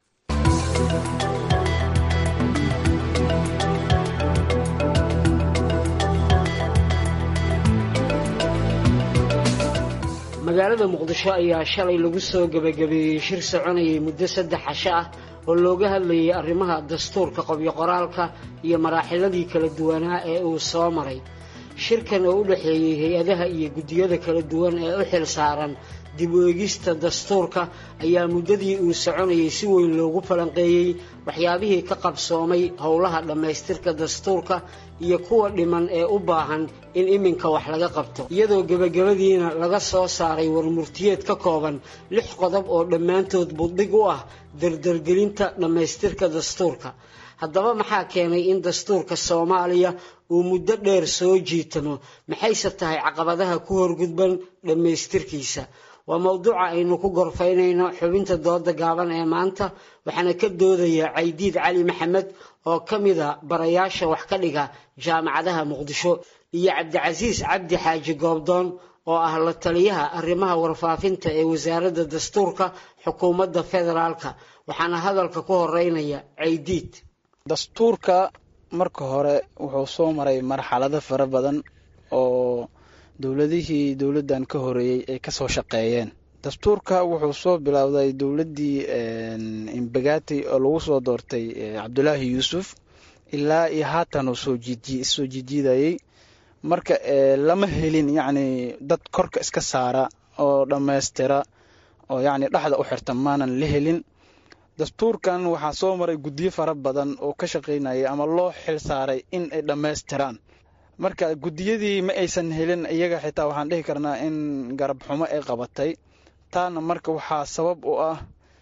magaalada muqdisho ayaa shalay lagu soo gebagabeeyey shir soconayay muddo saddex casho ah oo looga hadlayay arrimaha dastuurka qobyo qoraalka iyo maraaxiladii kala duwanaa ee uu soo maray shirkan oo u dhexeeyey hay-adaha iyo guddiyada kala duwan ee u xil saaran dib u eegista dastuurka ayaa muddadii uu soconayay si weyn loogu falanqeeyey waxyaabihii ka qabsoomay howlaha dhammaystirka dastuurka iyo kuwa dhiman ee u baahan in iminka wax laga qabto iyadoo gebagabadiina laga soo saaray warmurtiyeed ka kooban lix qodob oo dhammaantood buddhig u ah dardargelinta dhammaystirka dastuurka haddaba maxaa keenay in dastuurka soomaaliya uu muddo dheer soo jiitamo maxayse tahay caqabadaha ku horgudban dhammaystirkiisa waa mowduuca aynu ku gorfaynayno xubinta dooda gaaban ee maanta waxaana ka doodaya caydiid cali maxamed oo ka mida barayaasha wax ka dhiga jaamacadaha muqdisho iyo cabdicasiis cabdi xaaji goobdoon oo ah la taliyaha arrimaha warfaafinta ee wasaaradda dastuurka xukuumadda federaalka waxaana hadalka ku horeynaya caydiid dastuurka marka hore wuxuu soo maray marxalado fara badan oo dowladihii dowladdan ka horeeyey ay kasoo shaqeeyeen dastuurka wuxuu soo bilowday dowladdii imbagati oo lagu soo doortay cabdulaahi yuusuf ilaa iyo haatan uu soo soo jijiidayey marka lama helin yacni dad korka iska saara oo dhammaystira oo yacni dhexda u xirta maanan la helin dastuurkan waxaa soo maray guddiyo fara badan oo ka shaqaynaya ama loo xil saaray in ay dhammaystiraan marka guddiyadii ma aysan helin iyaga xitaa waxaan dhihi karnaa in garab xumo ay qabatay taana marka waxaa sabab u ah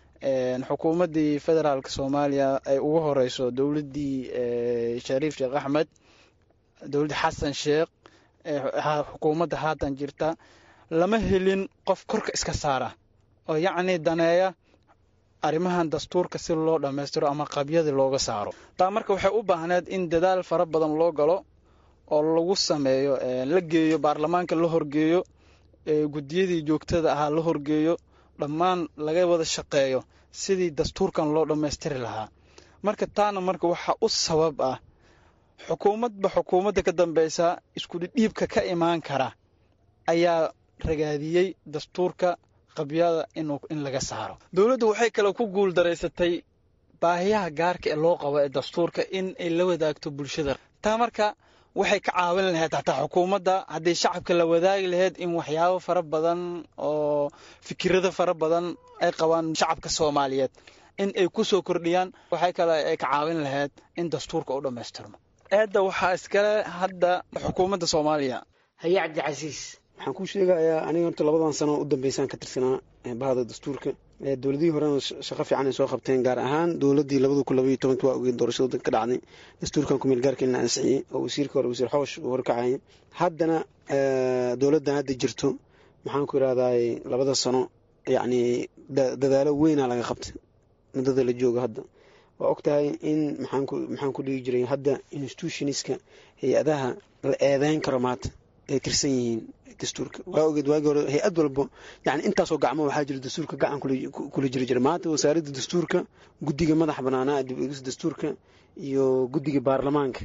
xukuumaddii federaalk soomaaliya ay ugu horeyso dowladdii shariif sheekh axmed dowladda xasan sheekh xukuumadda haatan jirta lama helin qof korka iska saara oo yacni daneeya arrimahan dastuurka si loo dhammaystiro ama qabyadii looga saaro taa marka waxay u baahneed in dadaal fara badan loo galo oo lagu sameeyo la geeyo baarlamaanka la horgeeyo guddiyadii joogtada ahaa la horgeeyo dhammaan laga wada shaqeeyo sidii dastuurkan loo dhammaystiri lahaa marka taana marka waxaa u sabab ah xukuumadba xukuumadda ka dambeysa iskudhidhiibka ka imaan kara ayaa ragaadiyey dastuurka qabyada in laga saaro dowladdu waxay kale ku guul daraysatay baahiyaha gaarka ee loo qabo ee dastuurka in ay la wadaagto bulshada taa marka waxay ka caawin lahayd hataa xukuumadda haddii shacabka la wadaagi lahayd in waxyaabo fara badan oo fikirada fara badan ay qabaan shacabka soomaaliyeed in ay ku soo kordhiyaan waxay kale ay ka caawin lahayd in dastuurka u dhammaystirmo eedda waxaa iskale hadda xukuumadda soomaaliya haye cabdicasiis waxaan kuu sheegayaa aniga horta labadan sano u dambeysaan ka tirsanaa bahda dastuurka dowladihii horena shaqo fiican ay soo qabteen gaar ahaan dowladii labada kun labaiyo tobanki waa ogeed doorashada wadanka ka dhacday dastuurkan kumeel gaarka in la ansixiyey oo wasiirka hore wasiir xoosh uu horkacaya haddana dowladdan hadda jirto maxaan ku irahdaay labada sano yacni dadaalo weynaa laga qabtay muddada la jooga hadda waa og tahay in maxaan ku dhigi jiray hadda institutionska hay-adaha la eedeyn karo maanta ay tirsan yihiin dastuurka waa ogeed waagii hore hay-ad walbo yani intaasoo gacmo waxaa jira dastuurka gacan kula jiri jira maanta wasaaradda dastuurka guddiga madaxa banaanaa dib eegis dastuurka iyo guddiga baarlamaanka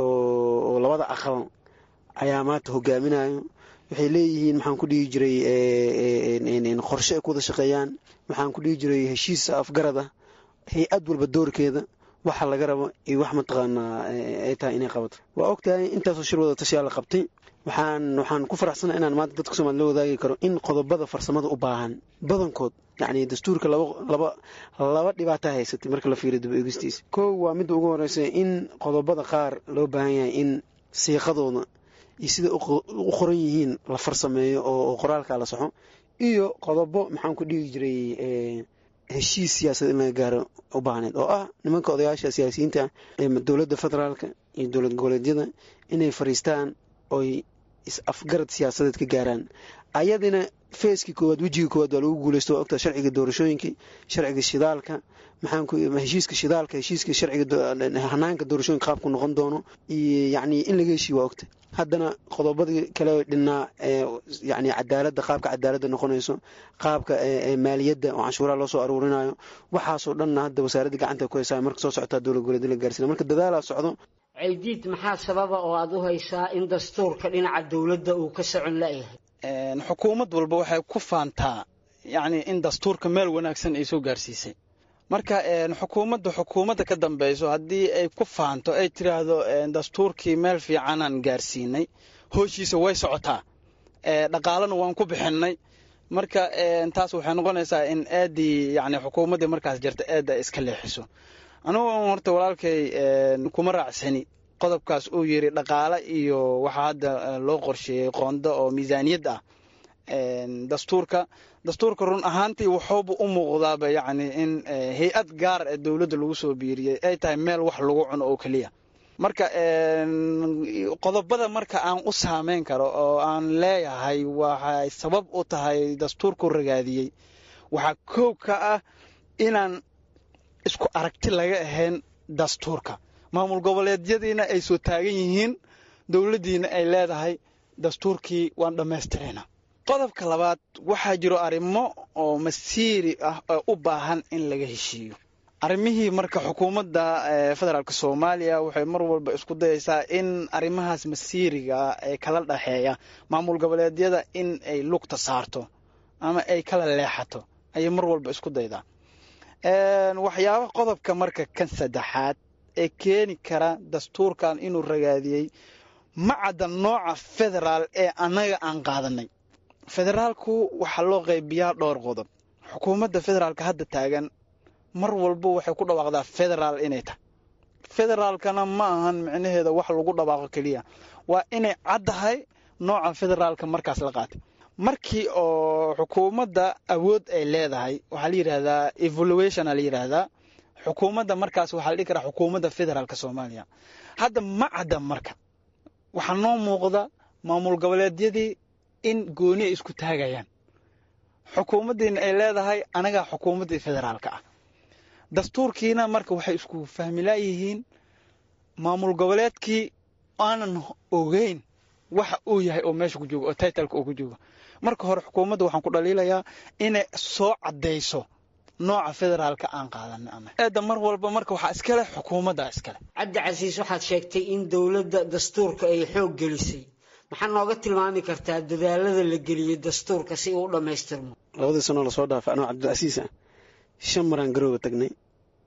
oo labada aqal ayaa maanta hogaaminayo waxay leeyihiin maxaan ku dhihi jiray qorshe ay ku wada shaqeeyaan waxaan ku dhihi jiray heshiis afgarad ah hay-ad walba doorkeeda waxa laga rabo iyo wax mataqaanaa ay tahay inay qabato waa og tahay intaasoo shir wada tashiyaa la qabtay waxaan waxaan ku faraxsana inaan maanta dadka soomali la wadaagi karo in qodobada farsamada u baahan badankood yacni dastuurka laba laba laba dhibaata haysatay marka la fiiriyo dib eegistiisa kow waa midda ugu horeysa in qodobada qaar loo baahan yahay in siiqadooda iyo sida u qoran yihiin la farsameeyo oo qoraalka la saxo iyo qodobo maxaan ku dhigi jiray heshiis siyaasad in laga gaaro u baahneed oo ah nimanka odayaasha siyaasiyiinta ee dowladda federaalka iyo dowlad goboleedyada inay fariistaan oy is-afgarad siyaasadeed ka gaaraan ayadina feeskii koowaad wejigii koowaad waa lagu guuleysto waa ogtaa sharciga doorashooyinka sharciga shidaalka maxaan ku heshiiska shidaalka heshiiska sharciga hanaanka doorashooyinka qaabku noqon doono iyo yacni in laga heshiiyo waa ogta haddana qodobadii kale dhinnaa yani cadaaladda qaabka cadaaladda noqonayso qaabka maaliyadda oo canshuuraha loo soo aruurinayo waxaasoo dhanna hadda wasaaradda gacanta ku haysaa marka soo socotaa dowlad goboleed la gaarsiina marka dadaalaa socdo ceydiid maxaa sababa oo aada u haysaa in dastuurka dhinaca dowladda uu ka socon la-yahay xukuumad walba waxay ku faantaa yacni in dastuurka meel wanaagsan ay soo gaarsiisay marka xukuumadda xukuumadda ka dambeyso haddii ay ku faanto ay tiraahdo dastuurkii meel fiicanaan gaarsiinay hooshiisa way socotaa dhaqaalena waan ku bixinay marka taas waxay noqonaysaa in aadii yani xukuumaddii markaas jirta aada iska leexiso anugu horta walaalkay kuma raacsani qodobkaas uu yiri dhaqaale iyo waxaa hadda loo qorsheeyey qoondo oo miisaaniyad ah dastuurka dastuurka run ahaantii wuxuuba u muuqdaaba yacni in hay-ad gaar ee dowladda lagu soo biiriyey ay tahay meel wax lagu cuno oo keliya marka qodobada marka aan u saameyn karo oo aan leeyahay waxay sabab u tahay dastuurku ragaadiyey waxaa koow ka ah inaan isku aragti laga ahayn dastuurka maamul goboleedyadiina ay soo taagan yihiin dowladdiina ay leedahay dastuurkii waan dhammaystirayna qodobka labaad waxaa jiro arrimo oo masiiri ah oo u baahan in laga heshiiyo arrimihii marka xukuumadda federaalk soomaaliya waxay mar walba isku dayaysaa in arrimahaas masiiriga ee kala dhexeeya maamul goboleedyada in ay lugta saarto ama ay kala leexato ayay mar walba isku daydaa waxyaaba qodobka marka kan saddexaad ee keeni kara dastuurkan inuu ragaadiyey ma cadda nooca federaal ee annaga aan qaadanay federaalku waxaa loo qaybiyaa dhowr qodob xukuumadda federaalka hadda taagan mar walba waxay ku dhawaaqdaa federaal inay tahay federaalkana ma ahan micnaheeda wax lagu dhawaaqo keliya waa inay caddahay nooca federaalka markaas la qaatay markii oo xukuumadda awood ay leedahay waxaa la yidhaahdaa evaluationa la yidhaahdaa xukuumadda markaas waxaa la dhihi karaa xukuumadda federaalka soomaaliya hadda ma cadda marka waxaa noo muuqda maamul goboleedyadii in gooni ay isku taagayaan xukuumaddiina ay leedahay anagaa xukuumaddii federaalka ah dastuurkiina marka waxay isku fahmilaayihiin maamul goboleedkii aanan ogeyn waxa uu yahay oo meesha ku joogo oo titleka uu ku joogo marka hore xukuumadda waxaan ku dhaliilayaa inay soo caddayso nooca federaalka aan qaadanay eedda mar walba marka waxaa iskale xukuumadda iskale cabdi casiis waxaad sheegtay in dowladda dastuurka ay xoog gelisay maxaa nooga tilmaami kartaa dadaalada la geliyey dastuurka si uu u dhammaystirmo labadii sanoo lasoo dhaafay anoo cabdilcasiis ah shan maraan garooba tagnay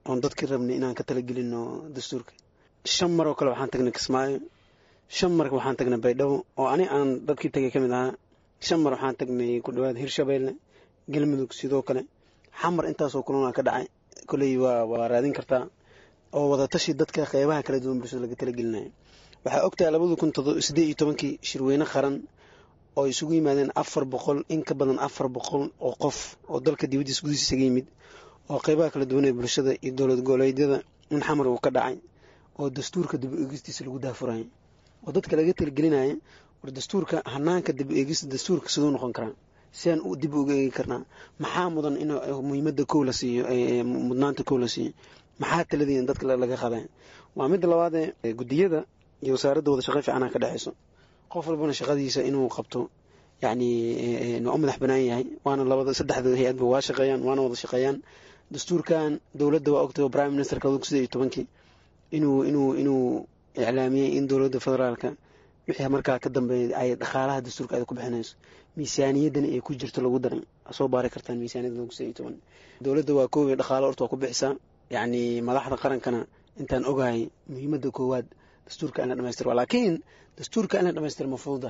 oon dadkii rabnay inaan ka talagelino dastuurka shan mar oo kale waxaan tagnay kismaayo shan mar waxaan tagnay baydhabo oo ani aan dadkii tagay ka mid ahaa shan mar waxaan tagnay ku dhawaad hirshabeelle galmudug sidoo kale xamar intaasoo kulana ka dhacay koley waa waa raadin kartaa oo wadatashi dadka qeybaha kala duwan bulshada laga talagelinayo waxaa ogtahay labada kun sideed iyo tobankii shirweyne qaran oo isugu yimaadeen afar boqol in ka badan afar boqol oo qof oo dalka dibaddiisa gudihiisa isaga yimid oo qeybaha kala duwan ee bulshada iyo dowlad goboleedyada in xamar uu ka dhacay oo dastuurka dib u eegistiisa lagu daafurayo oo dadka laga talagelinaya war dastuurka hanaanka dib u eegista dastuurka siduu noqon karaa siaan dib uga eegi karnaa maxaa mudan in muhiimada kow la siiyo mudnaanta kow la siiyo maxaa taladiin dadka laga qaday waa midda labaadee gudiyada iyo wasaaradda wada shaqey fiicana ka dhexeyso qof walbana shaqadiisa inuu qabto yacni waa u madax banaan yahay waana labada saddexda hay-adba waa shaqeeyaan waana wada shaqeeyaan dastuurkan dowladda waa ogtay prime ministerka labada kun sideed iyo tobankii inuu inuu inuu iclaamiyey in dowladda federaalka wixii markaa ka dambeeyay ay dhaqaalaha dastuurka ay ku bixinayso miisaaniyaddana ay ku jirto lagu daray soo baari kartaan miisaaniyadda lagu sideed iyo toban dowladda waa koobay dhaqaalo horta waa ku bixisaa yacni madaxda qarankana intaan ogahay muhiimadda koowaad dastuurka in la dhamaystiro laakiin dastuurka in la dhamaystiro ma fududa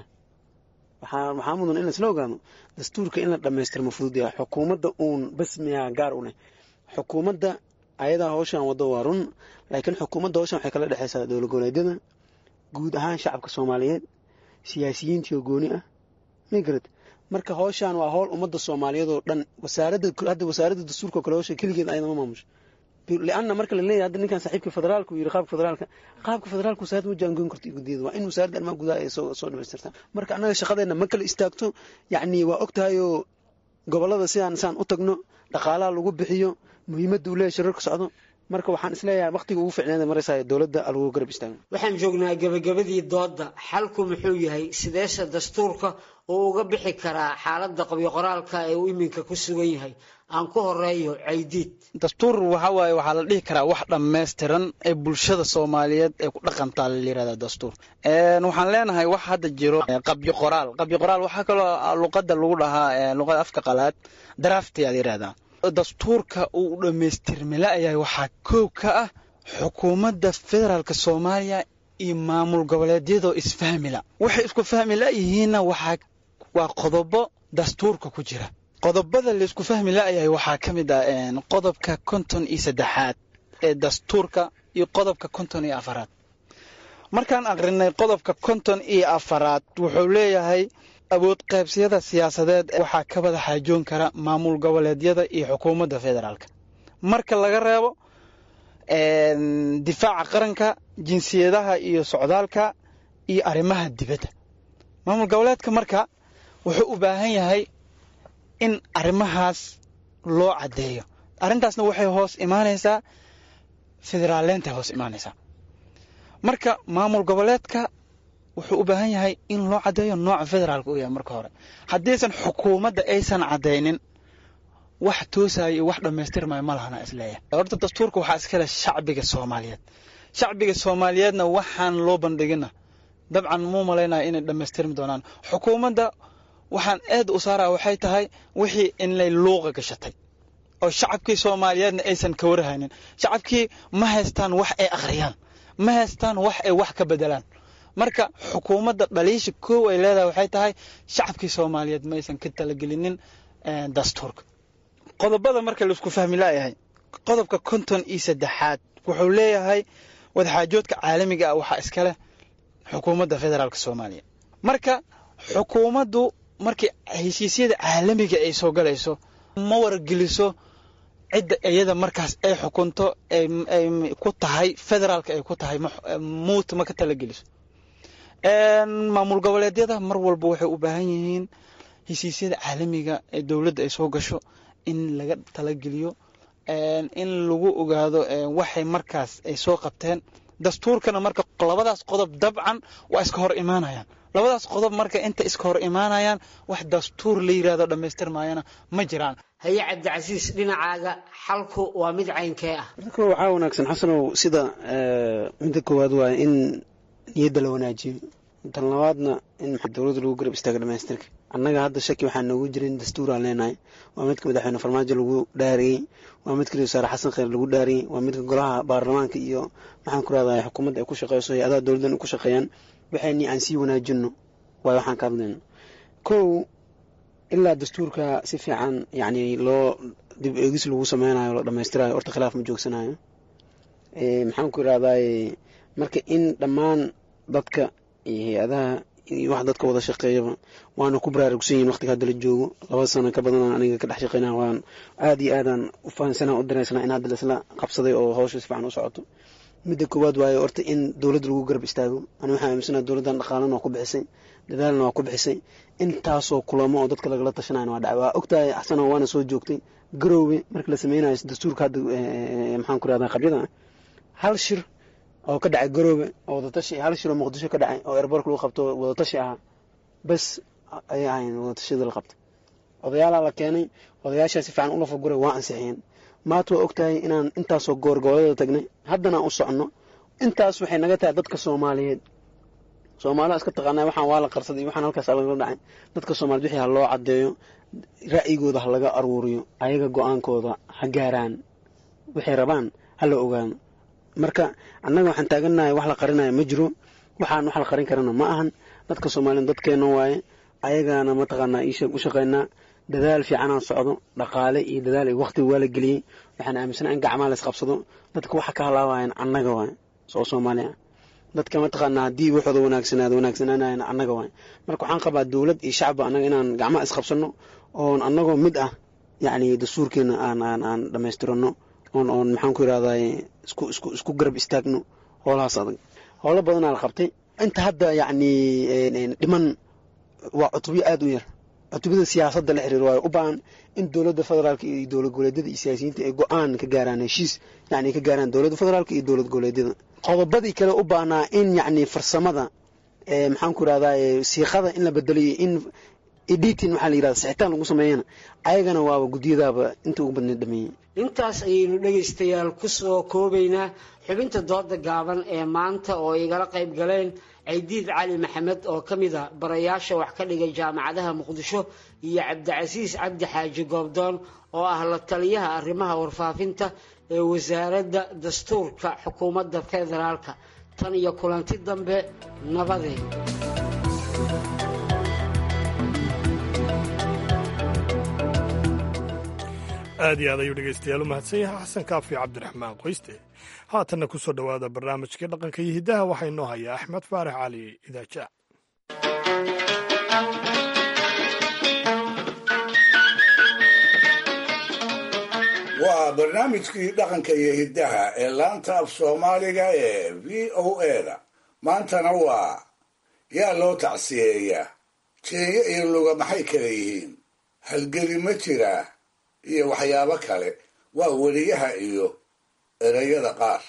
waxaa waxaa mudan in laisla ogaano dastuurka in la dhamaystiro ma fudud yahay xukuumadda uun bas miyaa gaar u leh xukuumadda ayadaa howshan waddo waa run laakiin xukuumadda howshan waxay kala dhexeysaa dowlad goboleedyada guud ahaan shacabka soomaaliyeed siyaasiyiintiioo gooni ah migrad marka howshan waa howl ummadda soomaaliyeed oo dhan wasaaradda hadda wasaaradda dastuurka oo kale howsha keligeed ayadama maamusho lianna marka la leeyahay hadda ninkan saaxiibka federaalka uu yiri qaabka federaalka qaabka federaalka wasaaradda ma jaangoyn karto gudiyada waa in wasaaradda arrimaha gudaha ay soo soo dhamaystirtaa marka annaga shaqadeena ma kala istaagto yacni waa ogtahayoo gobollada sidaan saan u tagno dhaqaalaha lagu bixiyo muhiimadda uu leeyahay shirarka socdo marka waxaan isleeyahay waqtiga ugu ficneeda maraysaa dowladda lagu garab istaago waxaan joognaa gebagabadii doodda xalku muxuu yahay sideese dastuurka uu uga bixi karaa xaaladda qabyo qoraalka ee uu iminka ku sugan yahay aan ku horeeyo caydiid dastuur waxa waaye waxaa la dhihi karaa wax dhammaystiran ee bulshada soomaaliyeed ee ku dhaqantaa la yirahda dastuur waxaan leenahay wax hadda jiro qabyo qoraal qabyo qoraal waxaa kaloo luqadda lagu dhahaa luqada afka qalaad drafti aad yirahdaa dastuurka uu dhammaystirmila yahay waxaa koow ka ah xukuumadda federaalk soomaaliya iyo maamul goboleedyadoo isfahmila waxay isku fahmi layihiinna waxaa waa qodobo dastuurka ku jira qodobada laysku fahmi la'yahay waxaa ka mid ah qodobka konton iyo saddexaad ee dastuurka iyo qodobka konton iyo afaraad markaan aqrinay qodobka konton iyo afaraad wuxuu leeyahay awood qaybsiyada siyaasadeed waxaa ka wada xaajoon kara maamul goboleedyada iyo xukuumadda federaalk marka laga reebo difaaca qaranka jinsiyadaha iyo socdaalka iyo arrimaha dibadda maamul goboleedka marka wuxuu u baahan yahay in arrimahaas loo caddeeyo arrintaasna waxay hoos imaanaysaa federaaleentay hoos imaanaysaa marka maamul goboleedka wuxuu u baahan yahay in loo caddeeyo nooca federaalka uu yahay marka hore haddiisan xukuumadda aysan caddaynin wax toosaya iyo wax dhammaystirmaya ma lahana isleeyahay horta dastuurka waxaa iskale shacbiga soomaaliyeed shacbiga soomaaliyeedna waxaan loo bandhigina dabcan muu malaynaya inay dhammaystirmi doonaan xukuumadda waxaan aad u saaraa waxay tahay wixii inay luuqa gashatay oo shacabkii soomaaliyeedna aysan ka warhaynin shacabkii ma haystaan wax ay akhriyaan ma haystaan wax ay wax ka bedelaan marka xukuumadda dhaliisha koow ay leedahay waxay tahay shacabkii soomaaliyeed ma aysan ka talagelinin dastuurka qodobada marka laisku fahmi laayahay qodobka konton iyo saddexaad wuxuu leeyahay wadaxaajoodka caalamiga ah waxaa iska leh xukuumadda federaalk soomaaliya marka xukuumaddu markii heshiisyada caalamiga ay soo galayso ma wargeliso cidda iyada markaas ay xukunto ay ku tahay federaalka ay ku tahay muut ma ka talageliso maamul goboleedyada mar walba waxay u baahan yihiin heshiisyada caalamiga ee dowladda ay soo gasho in laga talageliyo in lagu ogaado waxay markaas ay soo qabteen dastuurkana marka labadaas qodob dabcan waa iska hor imaanayaan labadaas qodob marka inta iska hor imaanayaan wax dastuur la yirahdo dhammaystirmaayana ma jiraan haye cabdicasiis dhinacaaga xalku waa mid caynkee ah marka waxaa wanaagsan xasanow sida midda koowaad waa in niyadda la wanaajiyo tan labaadna in dowladda lagu garab istaago dhamaystirka annaga hadda shaki waxaa noogu jirin dastuuraan leenahay waa midka madaxweyne farmaajo lagu dhaariyey waa midka wasaare xasan kheyr lagu dhaariyey waa midka golaha baarlamaanka iyo maxaan ku rahday xukuumadda ay ku shaqeyso hay-adaha dowladdan ku shaqeeyaan waxayni aan sii wanaajino waayo waxaan ka hadlayno kow ilaa dastuurka si fiican yacni loo dib eegis lagu sameynayo la dhamaystirayo horta khilaaf ma joogsanayo maxaan ku irahdaye marka in dhammaan dadka iyo hay-adaha iyo wax dadka wada shaqeeyaba waana ku baraarugsan yihin waqtiga hadda la joogo laba sano ka badan aniga ka dhex shaqeynaa waan aada iyo aadaan u fahansanaa u dareysnaa in hadda laisla qabsaday oo hawsha si fiican u socoto midda koowaad waayo horta in dowladda lagu garab istaago ani waxaan aaminsanaa dowladdan dhaqaalana waa ku bixisay dadaalna waa ku bixisay intaasoo kulamo oo dadka lagala tashanayna waa dhacay waa ogtahay axsana waana soo joogtay garoowe marka la sameynayo dastuurka hadda maxaan ku rahdaa qabyada hal shir oo ka dhacay garoobe oo wadatashi hal shir oo muqdisho ka dhacay oo airbortka lagu qabto wadatashi ahaa bas ayay ahayn wadatashada la qabtay odayaalaa la keenay odayaashaa si fiican ula faguray waa ansixiyeen maanta waa ogtahay inaan intaasoo goor gobollada tagnay haddana u soconno intaas waxay naga tahay dadka soomaaliyeed soomaalida iska taqaanaa waxaan waa la qarsaday waxaan halkaas lagala dhacay dadka soomaaliyed wixii ha loo caddeeyo ra'yigooda ha laga aruuriyo ayaga go-aankooda ha gaaraan waxay rabaan ha la ogaano marka annaga waxaan taagannahay wax la qarinayo ma jiro waxaan wax la qarin karana ma ahan dadka soomaaliyeed dadkeena waaye ayagaana mataqaanaa iisheeg u shaqeynaa dadaal fiicanaan socdo dhaqaale iyo dadaal iyo waqti waa la geliyey waxaan aaminsana in gacmaa lays qabsado dadka waxa ka halaabayan annaga waay soo soomaaliya dadka mataqaanaa haddii waxooda wanaagsanaado wanaagsanaanayan annaga waay marka waxaan qabaa dowlad iyo shacba annaga inaan gacmaha isqabsano oon annagoo mid ah yacni dastuurkeena aan aan aan dhammaystirano oon oon maxaan ku irahday isku isku isku garab istaagno howlahaas adag howlo badanaa la qabtay inta hadda yacni dhiman waa cutubyo aada u yar cutubada siyaasadda la xiriir waayo u baahan in dowladda federaalka iyo dowlad goboleedyada iyo siyaasiyiinta ay go-aan ka gaaraan heshiis yacni ka gaaraan dowladda federaalka iyo dowlad goboleedyada qodobadii kale u baahnaa in yacni farsamada maxaan ku irahday siiqada in la bedeliyo in editing waxaa la yirahda sixitaan lagu sameeyana ayagana waaba guddiyadaaba inta ugu badneed dhameeyey intaas ayaynu dhegaystayaal ku soo koobaynaa xubinta dooda gaaban ee maanta oo igala qayb galeen caydiid cali maxamed oo ka mid a barayaasha wax ka dhigay jaamacadaha muqdisho iyo cabdicasiis cabdi xaaji goobdoon oo ah la taliyaha arrimaha warfaafinta ee wasaaradda dastuurka xukuumadda federaalka tan iyo kulanti dambe nabadeen aad iyo aad ayuu dhegaystayaal u mahadsan yahay xasan kaafi cabdiraxmaan qoyste haatanna ku soo dhowaada barnaamijkii dhaqanka iyo hiddaha waxaa inoo hayaa axmed faarax cali idaaja waa barnaamijkii dhaqanka iyo hiddaha ee laanta af soomaaliga ee v o eda maantana waa yaa loo tacsiyeeyaa jeeyo iyo luga maxay kala yihiin halgeli ma jiraa iyo waxyaabo kale waa weliyaha iyo ereyada qaar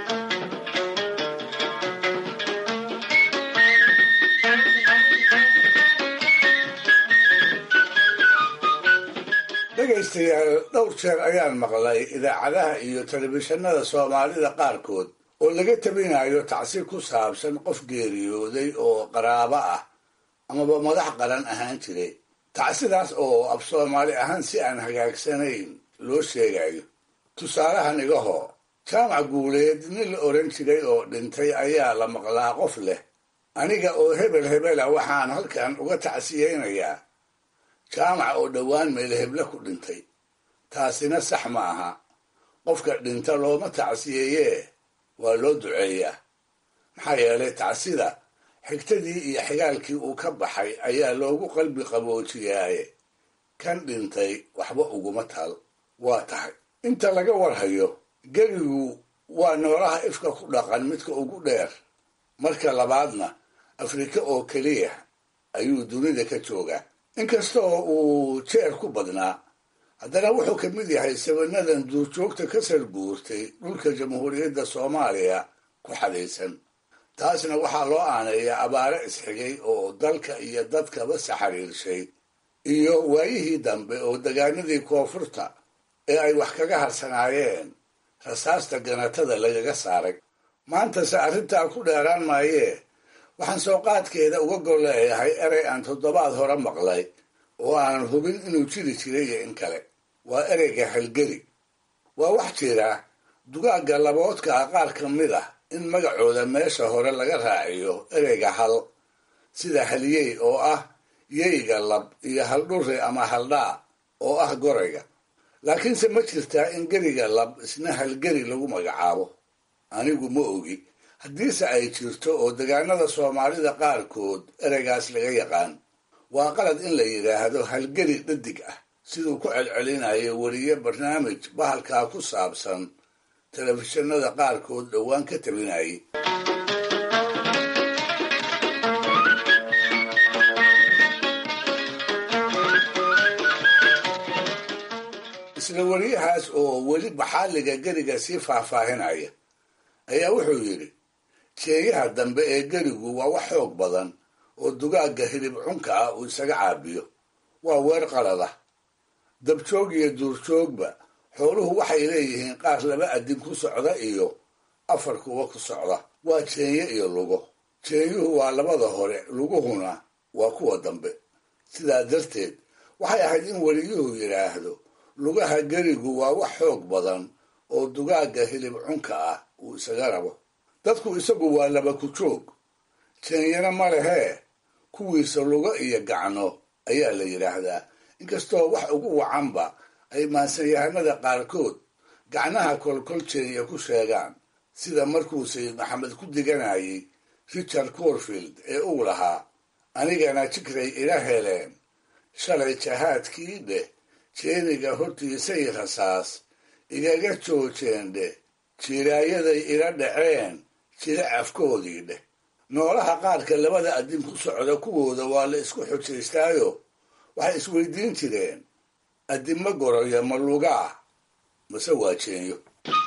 dhegaystayaal dhowr jeer ayaan maqlay idaacadaha iyo telefishinada soomaalida qaarkood oo laga tabinayo tacsi ku saabsan qof geeriyooday oo qaraabo ah amaba madax qaran ahaan jiray tacsidaas oo af soomaali ahaan si aan hagaagsanayn loo sheegayo tusaalahan igahoo jaamac guuleed nin la odhan jiray oo dhintay ayaa la maqlaa qof leh aniga oo hebel hebela waxaan halkan uga tacsiyeynayaa jaamac oo dhowaan meelheble ku dhintay taasina sax ma aha qofka dhinta looma tacsiyeeyee waa loo duceeyaa maxaa yeelay tacsida xigtadii iyo xigaalkii uu ka baxay ayaa loogu qalbi qaboojiyaaye kan dhintay waxba uguma tal waa tahay inta laga warhayo gerigu waa noolaha ifka ku dhaqan midka ugu dheer marka labaadna afrika oo keliya ayuu dunida ka joogaa inkastoo uu jeer ku badnaa haddana wuxuu ka mid yahay sabanadan duurjoogta ka sarguurtay dhulka jamhuuriyadda soomaaliya ku xadaysan taasna waxaa loo aaneeyaa abaare isxigay oo dalka iyo dadkaba saxariirshay iyo waayihii dambe oo degaanadii koonfurta ee ay wax kaga harsanaayeen rasaasta ganatada lagaga saaray maantase arrintaa ku dheeraan maayee waxaan soo qaadkeeda uga gol leeyahay erey aan toddobaad hore maqlay oo aanan hubin inuu jiri jiray iyo in kale waa ereyga halgeri waa wax jira dugaagga laboodka ah qaar ka mid ah in magacooda meesha hore laga raaciyo ereyga hal sida halyey oo ah yeyga lab iyo haldhurre ama haldhaa oo ah gorayga laakiinse ma jirtaa in geriga lab isna halgeri lagu magacaabo anigu ma ogi haddiise ay jirto oo degaanada soomaalida qaarkood ereygaas laga yaqaan waa qalad in la yidhaahdo halgeri dhadig ah siduu ku celcelinayo weriye barnaamij bahalkaa ku saabsan telefishinada qaarkood dhowaan ka tabinayay isla weriyahaas oo weli baxaaliga geriga sii faahfaahinaya ayaa wuxuu yidhi jeeyaha dambe ee gerigu waa wax xoog badan oo dugaagga hilib cunka ah uu isaga caabiyo waa weer qalada dabjoog iyo duurjoogba xooluhu waxay leeyihiin qaar laba adin ku socda iyo afar kuwa ku socda waa jeenye iyo lugo jeenyuhu waa labada hore luguhuna waa kuwa dambe sidaa darteed waxay ahayd in weliyuhu yidhaahdo lugaha gerigu waa wax xoog badan oo dugaagga hilib cunka ah uu isaga rabo dadku isagu waa laba ku joog jeenyana ma lehee kuwiisa lugo iyo gacno ayaa la yidhaahdaa inkastoo wax ugu wacanba ay maansanyahanada qaarkood gacnaha kolkol jeenya ku sheegaan sida markuu sayid maxamed ku diganayay richard corfield ee uu lahaa anigana jikray ila heleen shalay jahaadkii dheh jeeniga hortiisay rasaas igaga joojeen dheh jiraayaday ila dhaceen jira afkoodii dheh noolaha qaarka labada adin ku socda kuwooda waa la isku xujaystaayo waxay isweydiin jireen adima goroya ma lugaa mase waa jeenyo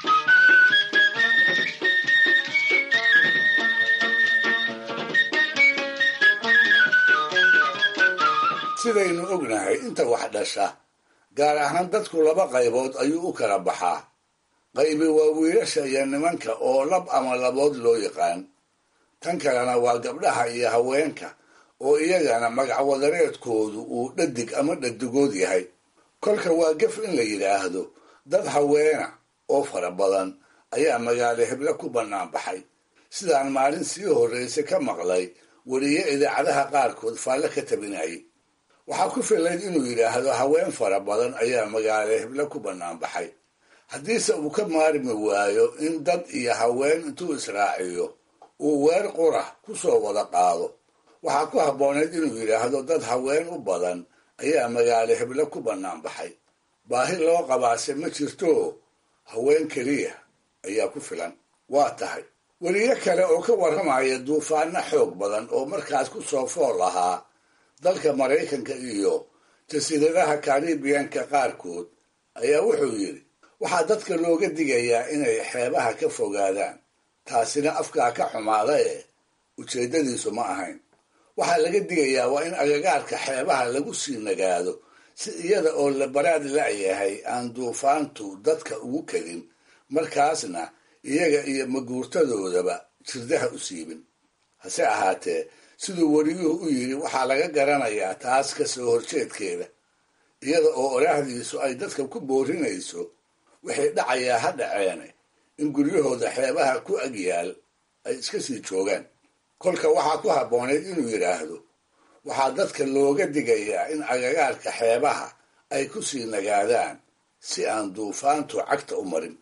sidaynu ognahay inta wax dhasha gaar ahaan dadku laba qaybood ayuu u kala baxaa qaybi waa wiilasha iyo nimanka oo lab ama labood loo yaqaan tan kalena waa gabdhaha iyo haweenka oo iyagana magacwadareedkoodu uu dhadig ama dhadigood yahay kolka waa gef in la yidhaahdo dad haweena oo fara badan ayaa magaalo heble ku bannaan baxay sidaan maalin sii horraysa ka maqlay weriye idaacadaha qaarkood faalle ka tabinayay waxaa ku filayd inuu yidhaahdo haween fara badan ayaa magaalo heble ku bannaan baxay haddiise uu ka maarmi waayo in dad iyo haween intuu israaciyo uu weer qura ku soo wada qaado waxaa ku habboonayd inuu yidhaahdo dad haween u badan ayaa magaalo heble ku bannaan baxay baahi loo qabaase ma jirto haween keliya ayaa ku filan waa tahay weliyo kale oo ka warramaya duufaano xoog badan oo markaas ku soo fool ahaa dalka maraykanka iyo jasiiradaha karibiyanka qaarkood ayaa wuxuu yidhi waxaa dadka looga digayaa inay xeebaha ka fogaadaan taasina afkaa ka xumaada ee ujeeddadiisu ma ahayn waxaa laga digayaa waa in agagaarka xeebaha lagu sii nagaado si iyada oo la baraad la'yahay aan duufaantu dadka ugu kadin markaasna iyaga iyo maguurtadoodaba jirdaha u siibin hase ahaatee siduu weriyuhu u yidhi waxaa laga garanayaa taas ka soo horjeedkeeda iyada oo oraahdiisu ay dadka ku boorinayso waxay dhacayaa ha dhaceene in guryahooda xeebaha ku agyaal ay iska sii joogaan kolka waxaa ku habboonayd inuu yidhaahdo waxaa dadka looga digayaa in agagaarka xeebaha ay ku sii nagaadaan si aan duufaantu cagta u marin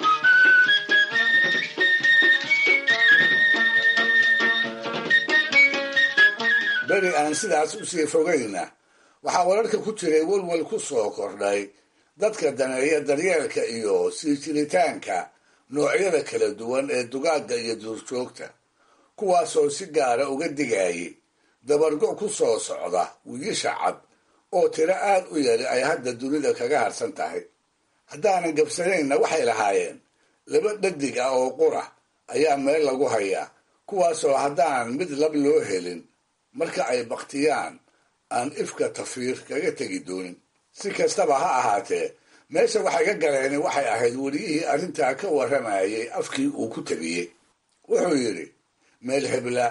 beri aan sidaas u sii fogayna waxaa wararka ku jiray welwel ku soo kordhay dadka daneeya daryeelka iyo sii jiritaanka noocyada kala duwan ee dugaagga iyo duurjoogta kuwaasoo si gaara uga digayay dabargo ku soo socda wiigisha cad oo tiro aad u yari ay hadda dunida kaga harsan tahay haddaanan gabsanaynna waxay lahaayeen laba dhadig ah oo qura ayaa meel lagu hayaa kuwaasoo haddaan mid lab loo helin marka ay baktiyaan aan ifka tafiir kaga tegi doonin si kastaba ha ahaatee meesha waxay ka galeen waxay ahayd weliyihii arrintaa ka warramayay afkii uu ku tabiyey wuxuu yidhi meel hebla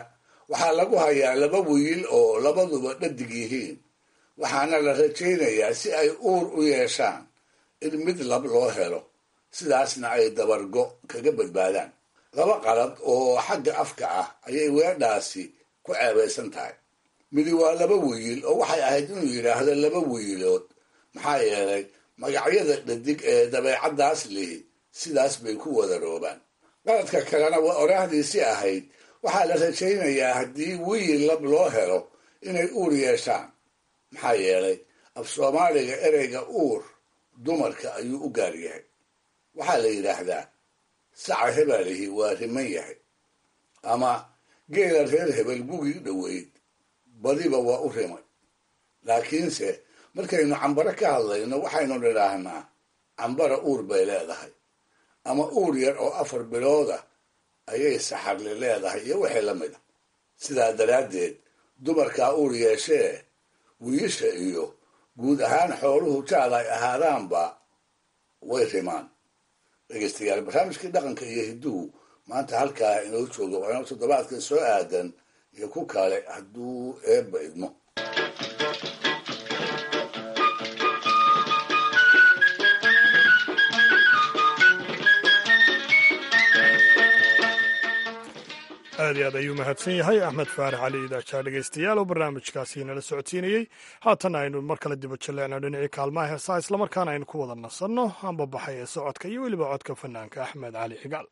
waxaa lagu hayaa laba wiil oo labaduba dhadig yihiin waxaana la rajaynayaa si ay uur u yeeshaan in mid lab loo helo sidaasna ay dabargo kaga badbaadaan laba qalad oo xagga afka ah ayay weedhaasi ku ceebaysan tahay midi waa laba wiil oo waxay ahayd inuu yidhaahdo laba wiilood maxaa yeelay magacyada dhadig ee dabeecaddaas lihi sidaas bay ku wadaroobaan qaladka kalena waa oraahdiisii ahayd waxaa la rajaynayaa haddii wiil lab loo helo inay uur yeeshaan maxaa yeelay af soomaaliga ereyga uur dumarka ayuu u gaar yahay waxaa la yidhaahdaa saca hebalihi waa riman yahay ama geela reer hebel gugii dhoweyd badiba waa u rimay laakiinse markaynu cambaro ka hadlayno waxaynu nidhaahnaa cambara uur bay leedahay ama uur yar oo afar bilooda ayay saxarli leedahay iyo wixii la mid a sidaa daraaddeed dumarkaa uur yeeshee wiisha iyo guud ahaan xooluhu jaad ay ahaadaanba way rimaan dhegeystayaal barnaamijkii dhaqanka iyo hidduhu maanta halkaa inoo jooga waa inoo toddobaadkan soo aadan iyo ku kale hadduu eebba idmo aad iyo aad ayuu mahadsan yahay axmed faarax cali idaajaa dhegeystayaal oo barnaamijkaasi nala socodsiinayey haatan aynu mar kale diba jaleecno dhinacii kaalmaha heesaa islamarkaana aynu ku wada nasanno amba baxay ee socodka iyo weliba codka fanaanka axmed cali xigaal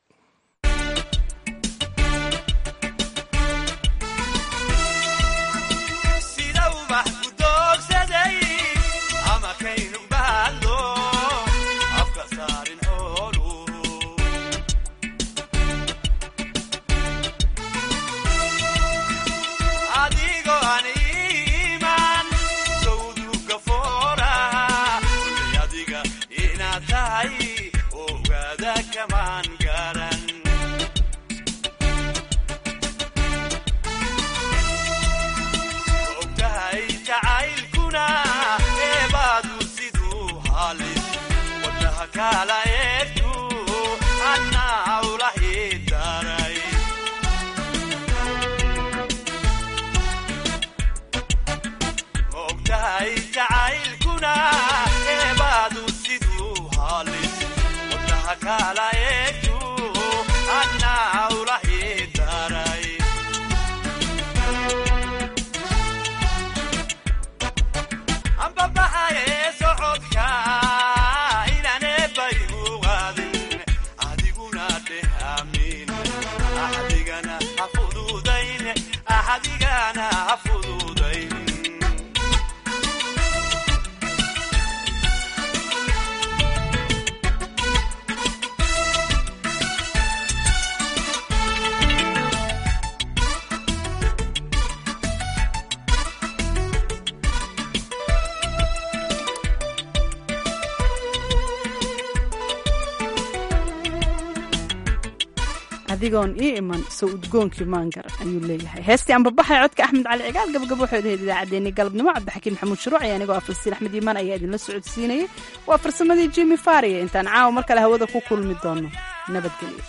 adigoon ii iman soo udgoonkii maangar ayuu leeyahay heestii ambabaxay codka axmed cali cigaal gabagabo waxay ahayd idaacaddeenii galabnimo cabdixakiin maxamuud shuruuc iyo anigoo ah falastiin axmed iimaan ayaa idinla socodsiinayay waa farsamadii jimi fariya intaan caawa mar kale hawada ku kulmi doono nabadgelyo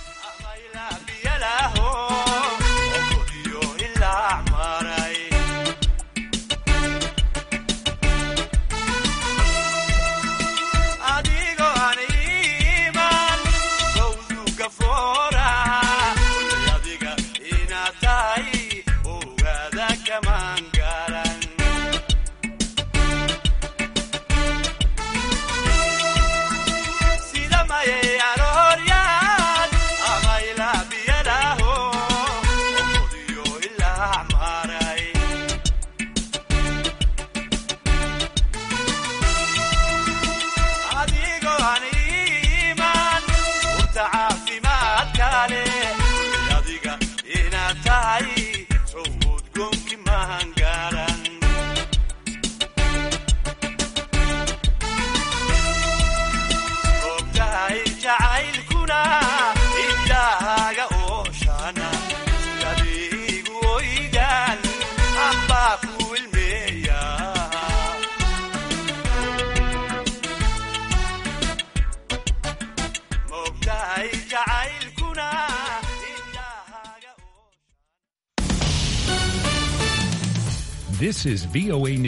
This is VOA News.